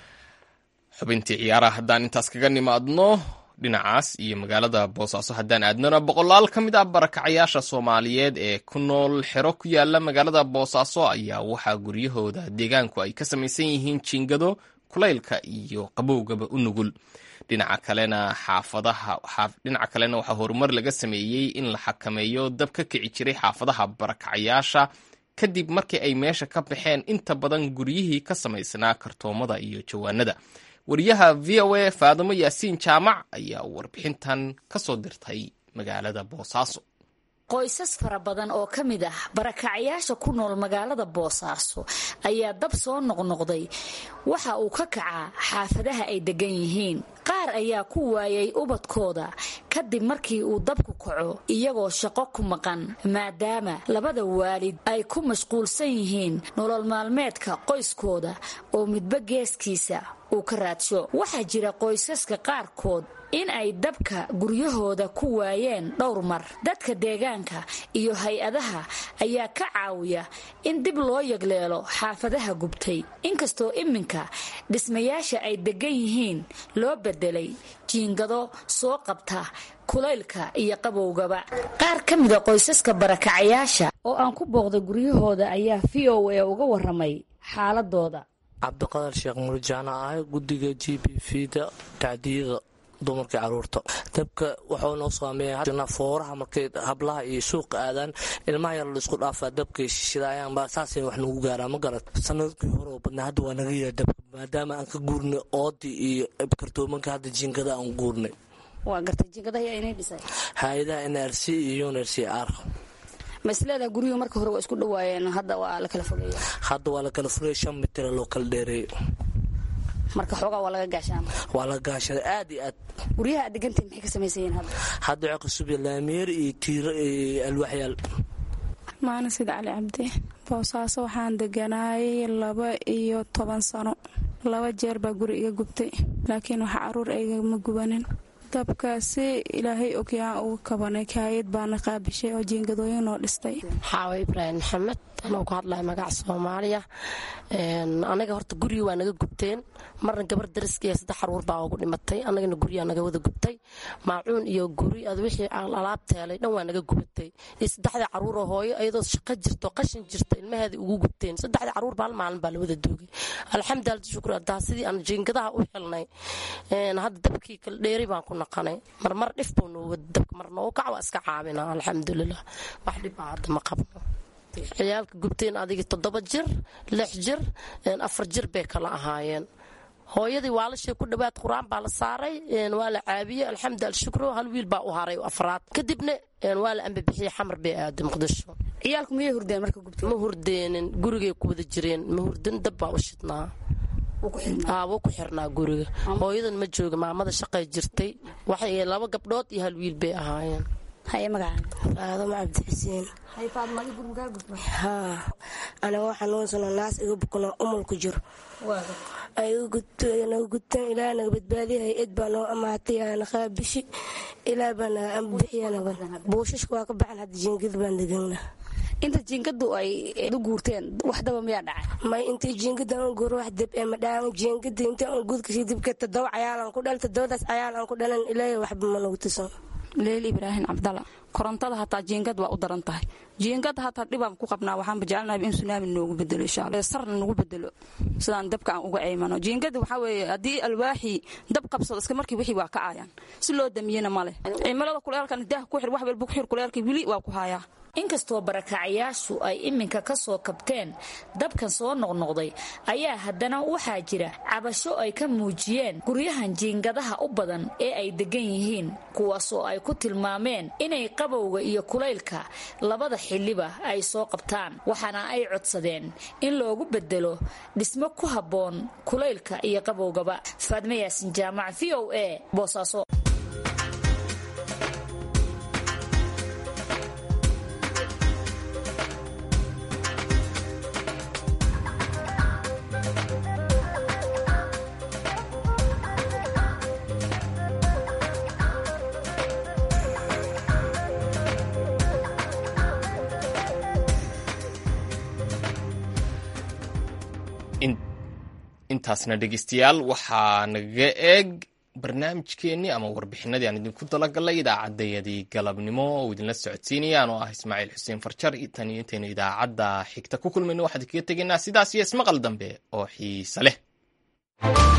Speaker 1: xubintii ciyaaraha haddaan intaas kaga nimaadno dhinacaas iyo magaalada boosaaso haddaan aadnona boqolaal ka mid ah barakacayaasha soomaaliyeed ee ku nool xero ku yaala magaalada boosaaso ayaa waxaa guryahooda deegaanku ay ka samaysan yihiin jiingado kulaylka iyo qabowgaba u nugul dhinaca kalena xaafadaha dhinaca kalena waxaa horumar laga sameeyey in la xakameeyo dab ka kici jiray xaafadaha barakacayaasha kadib markii ay meesha ka baxeen inta badan guryihii ka samaysnaa kartoomada iyo jawaanada wariyaha v o a faadimo yaasiin jaamac ayaa warbixintan ka soo dirtay magaalada boosaaso
Speaker 19: qoysas fara badan oo ka mid ah barakacyaasha ku nool magaalada boosaaso ayaa dab soo noqnoqday waxa uu ka kacaa xaafadaha ay degan yihiin qaar ayaa ku waayay ubadkooda kadib markii uu dabku kaco iyagoo shaqo ku maqan maadaama labada waalid ay ku mashquulsan yihiin nolol maalmeedka qoyskooda oo midba geeskiisa uu ka raadsho waxaa jira qoysaska qaarkood in ay dabka guryahooda ku waayeen dhowr mar dadka deegaanka iyo hay-adaha ayaa ka caawiya in dib loo yagleelo xaafadaha gubtay inkastoo iminka dhismayaasha ay degan yihiin loo bedelay jiingado soo qabta kulaylka iyo qabowgaba qaar ka mida qoysaska barakacayaasha oo aan ku booqday guryahooda ayaa v o a uga waramay xaaladooda
Speaker 20: cabdiqadar sheekh murjaana ah guddiga g b v da tacdiyada dumarkii caruurta dabka wuxuu noo saameeya fooraha markay hablaha iyo suuqa aadaan ilmaha yar laisku dhaafaa dabkay shidaayaan saasay wax nagu gaaraa ma garat sanadkii hore oo badnaa hadda waa naga yaha dabka maadaama aan ka guurnay oodii iyo kartoomanka hadda jiingada aan guurnay hay-adaha n r c iyo un r c r
Speaker 19: masleeda guryuhu marka hore waa isku dhawaayeen hadda waa la kala fogeeya
Speaker 20: hadda waa la kala fogey shan mitira loo kala dheereeyo
Speaker 19: marka xoogaa waa laga gaashaama
Speaker 20: waa la gaashada aad iyo aad
Speaker 19: guryaha aad degantii maxay ka samaysan yihiin hadda
Speaker 20: hadda waxaa cusub laamiyeer iyo tiiro iyo alwaxyaal
Speaker 2: maalin sida cali cabdi boosaaso waxaan deganaayay laba iyo toban sano laba jeer baa guri iga gubtay laakiin waxa caruur aygama gubanin dabkaasi ilaahay ogyaan uga kabanay kaayad baana qaabishay oo jiingadooyin noo dhistay
Speaker 21: xaawa ibraahim maxamed anoo ku hadlaya magaca soomaaliya anaga horta gurigi waa naga gubteen marna gabar dariskiiya saddex caruur baa ugu dhimatay anagana guryaa naga wada gubtay maacuun iyo guri ad wixii alaab teelay dhan waa naga gubatay iyo saddexdii caruuroo hooyo iyadoo shaqo jirto qashin jirto ilmaheeda ugu gubteen saddexdii caruur baa hal maalin baa la wada duugay alxamdulilah shukr adaa sidii aan jiingadaha u xilnay hadda dabkii kala dheeri baan ku naqanay marmar dhif buu nooga dabka mar noogu kac waa iska caabina alxamdulilah wax dhibaa hadda ma qabno ciyaalka gubteen adigii toddoba jir lix jir afar jir bay kala ahaayeen hooyadii waalashay ku dhawaad qur-aan baa la saaray waa la caabiyey alxamdu alshukro hal wiil baa u haray afraad kadibna waa la ambabixiyey xamar bay aaday muqdisho
Speaker 19: ciyaalku miyay hurdeen marka gubtay
Speaker 21: ma hurdeenin gurigay ku wada jireen ma hurdin dab baa u shidnaa wuu ku xirnaa guriga hooyadan ma jooga maamada shaqay jirtay waxay laba gabdhood iyo hal wiil bay ahaayeen
Speaker 22: faadamo cabdi xuseen haa anagoo xanuunsano naas iga bukano umul ku jiro naga gudtaan ilaa naga badbaadiya hay-ad baa noo amaatay aana qaabishi ilaa baa naga ambixiya buushashka waa ka baxan hadda jiingad baan degana
Speaker 19: inta jiingadu ay u guurteen wax daba miyaa dhacay
Speaker 22: may intii jiingadan u guuro wax dab ee madhaan jiingada inta aan guudkasii dibka todoba cayaalan ku dhal todobadaas cayaal aan ku dhalan ilaahay waxba ma nagu tusan
Speaker 23: leel ibraahim cabdalla korontada hataa jiingad waa u daran tahay jiingad hataa dhibaan ku qabnaa waxaanba jecelnahay in sunaami noogu bedelo inshaalla sarna nagu bedelo sidaan dabka aan uga ceymano jiingada waxaa weeye haddii alwaaxii dab qabsado iska markii wixii waa ka aayaan si loo damiyena male cimilada kuleelkan daah ku xir wax walba ku xir kuleelkii weli waa ku haayaa
Speaker 19: inkastoo barakacayaashu ay iminka ka soo kabteen dabkan soo noqnoqday ayaa haddana waxaa jira cabasho ay ka muujiyeen guryahan jiingadaha u badan ee ay degan yihiin kuwaasoo ay ku tilmaameen inay qabowga iyo kulaylka labada xilliba ay soo qabtaan waxaana ay codsadeen in loogu bedelo dhismo ku habboon kulaylka iyo qabowgaba faadme yaasin jaamac v o a boosaaso
Speaker 1: intaasna dhegeystayaal waxaa nagaga eeg barnaamijkeennii ama warbixinadii aan idinku talagalay idaacaddayadii galabnimo oo idinla socodsiinaya anoo ah ismaaciil xuseen farjar tan iyo intaynu idaacadda xigta ku kulmayno waxaan kaga tegaynaa sidaas iyo ismaqal dambe oo xiise leh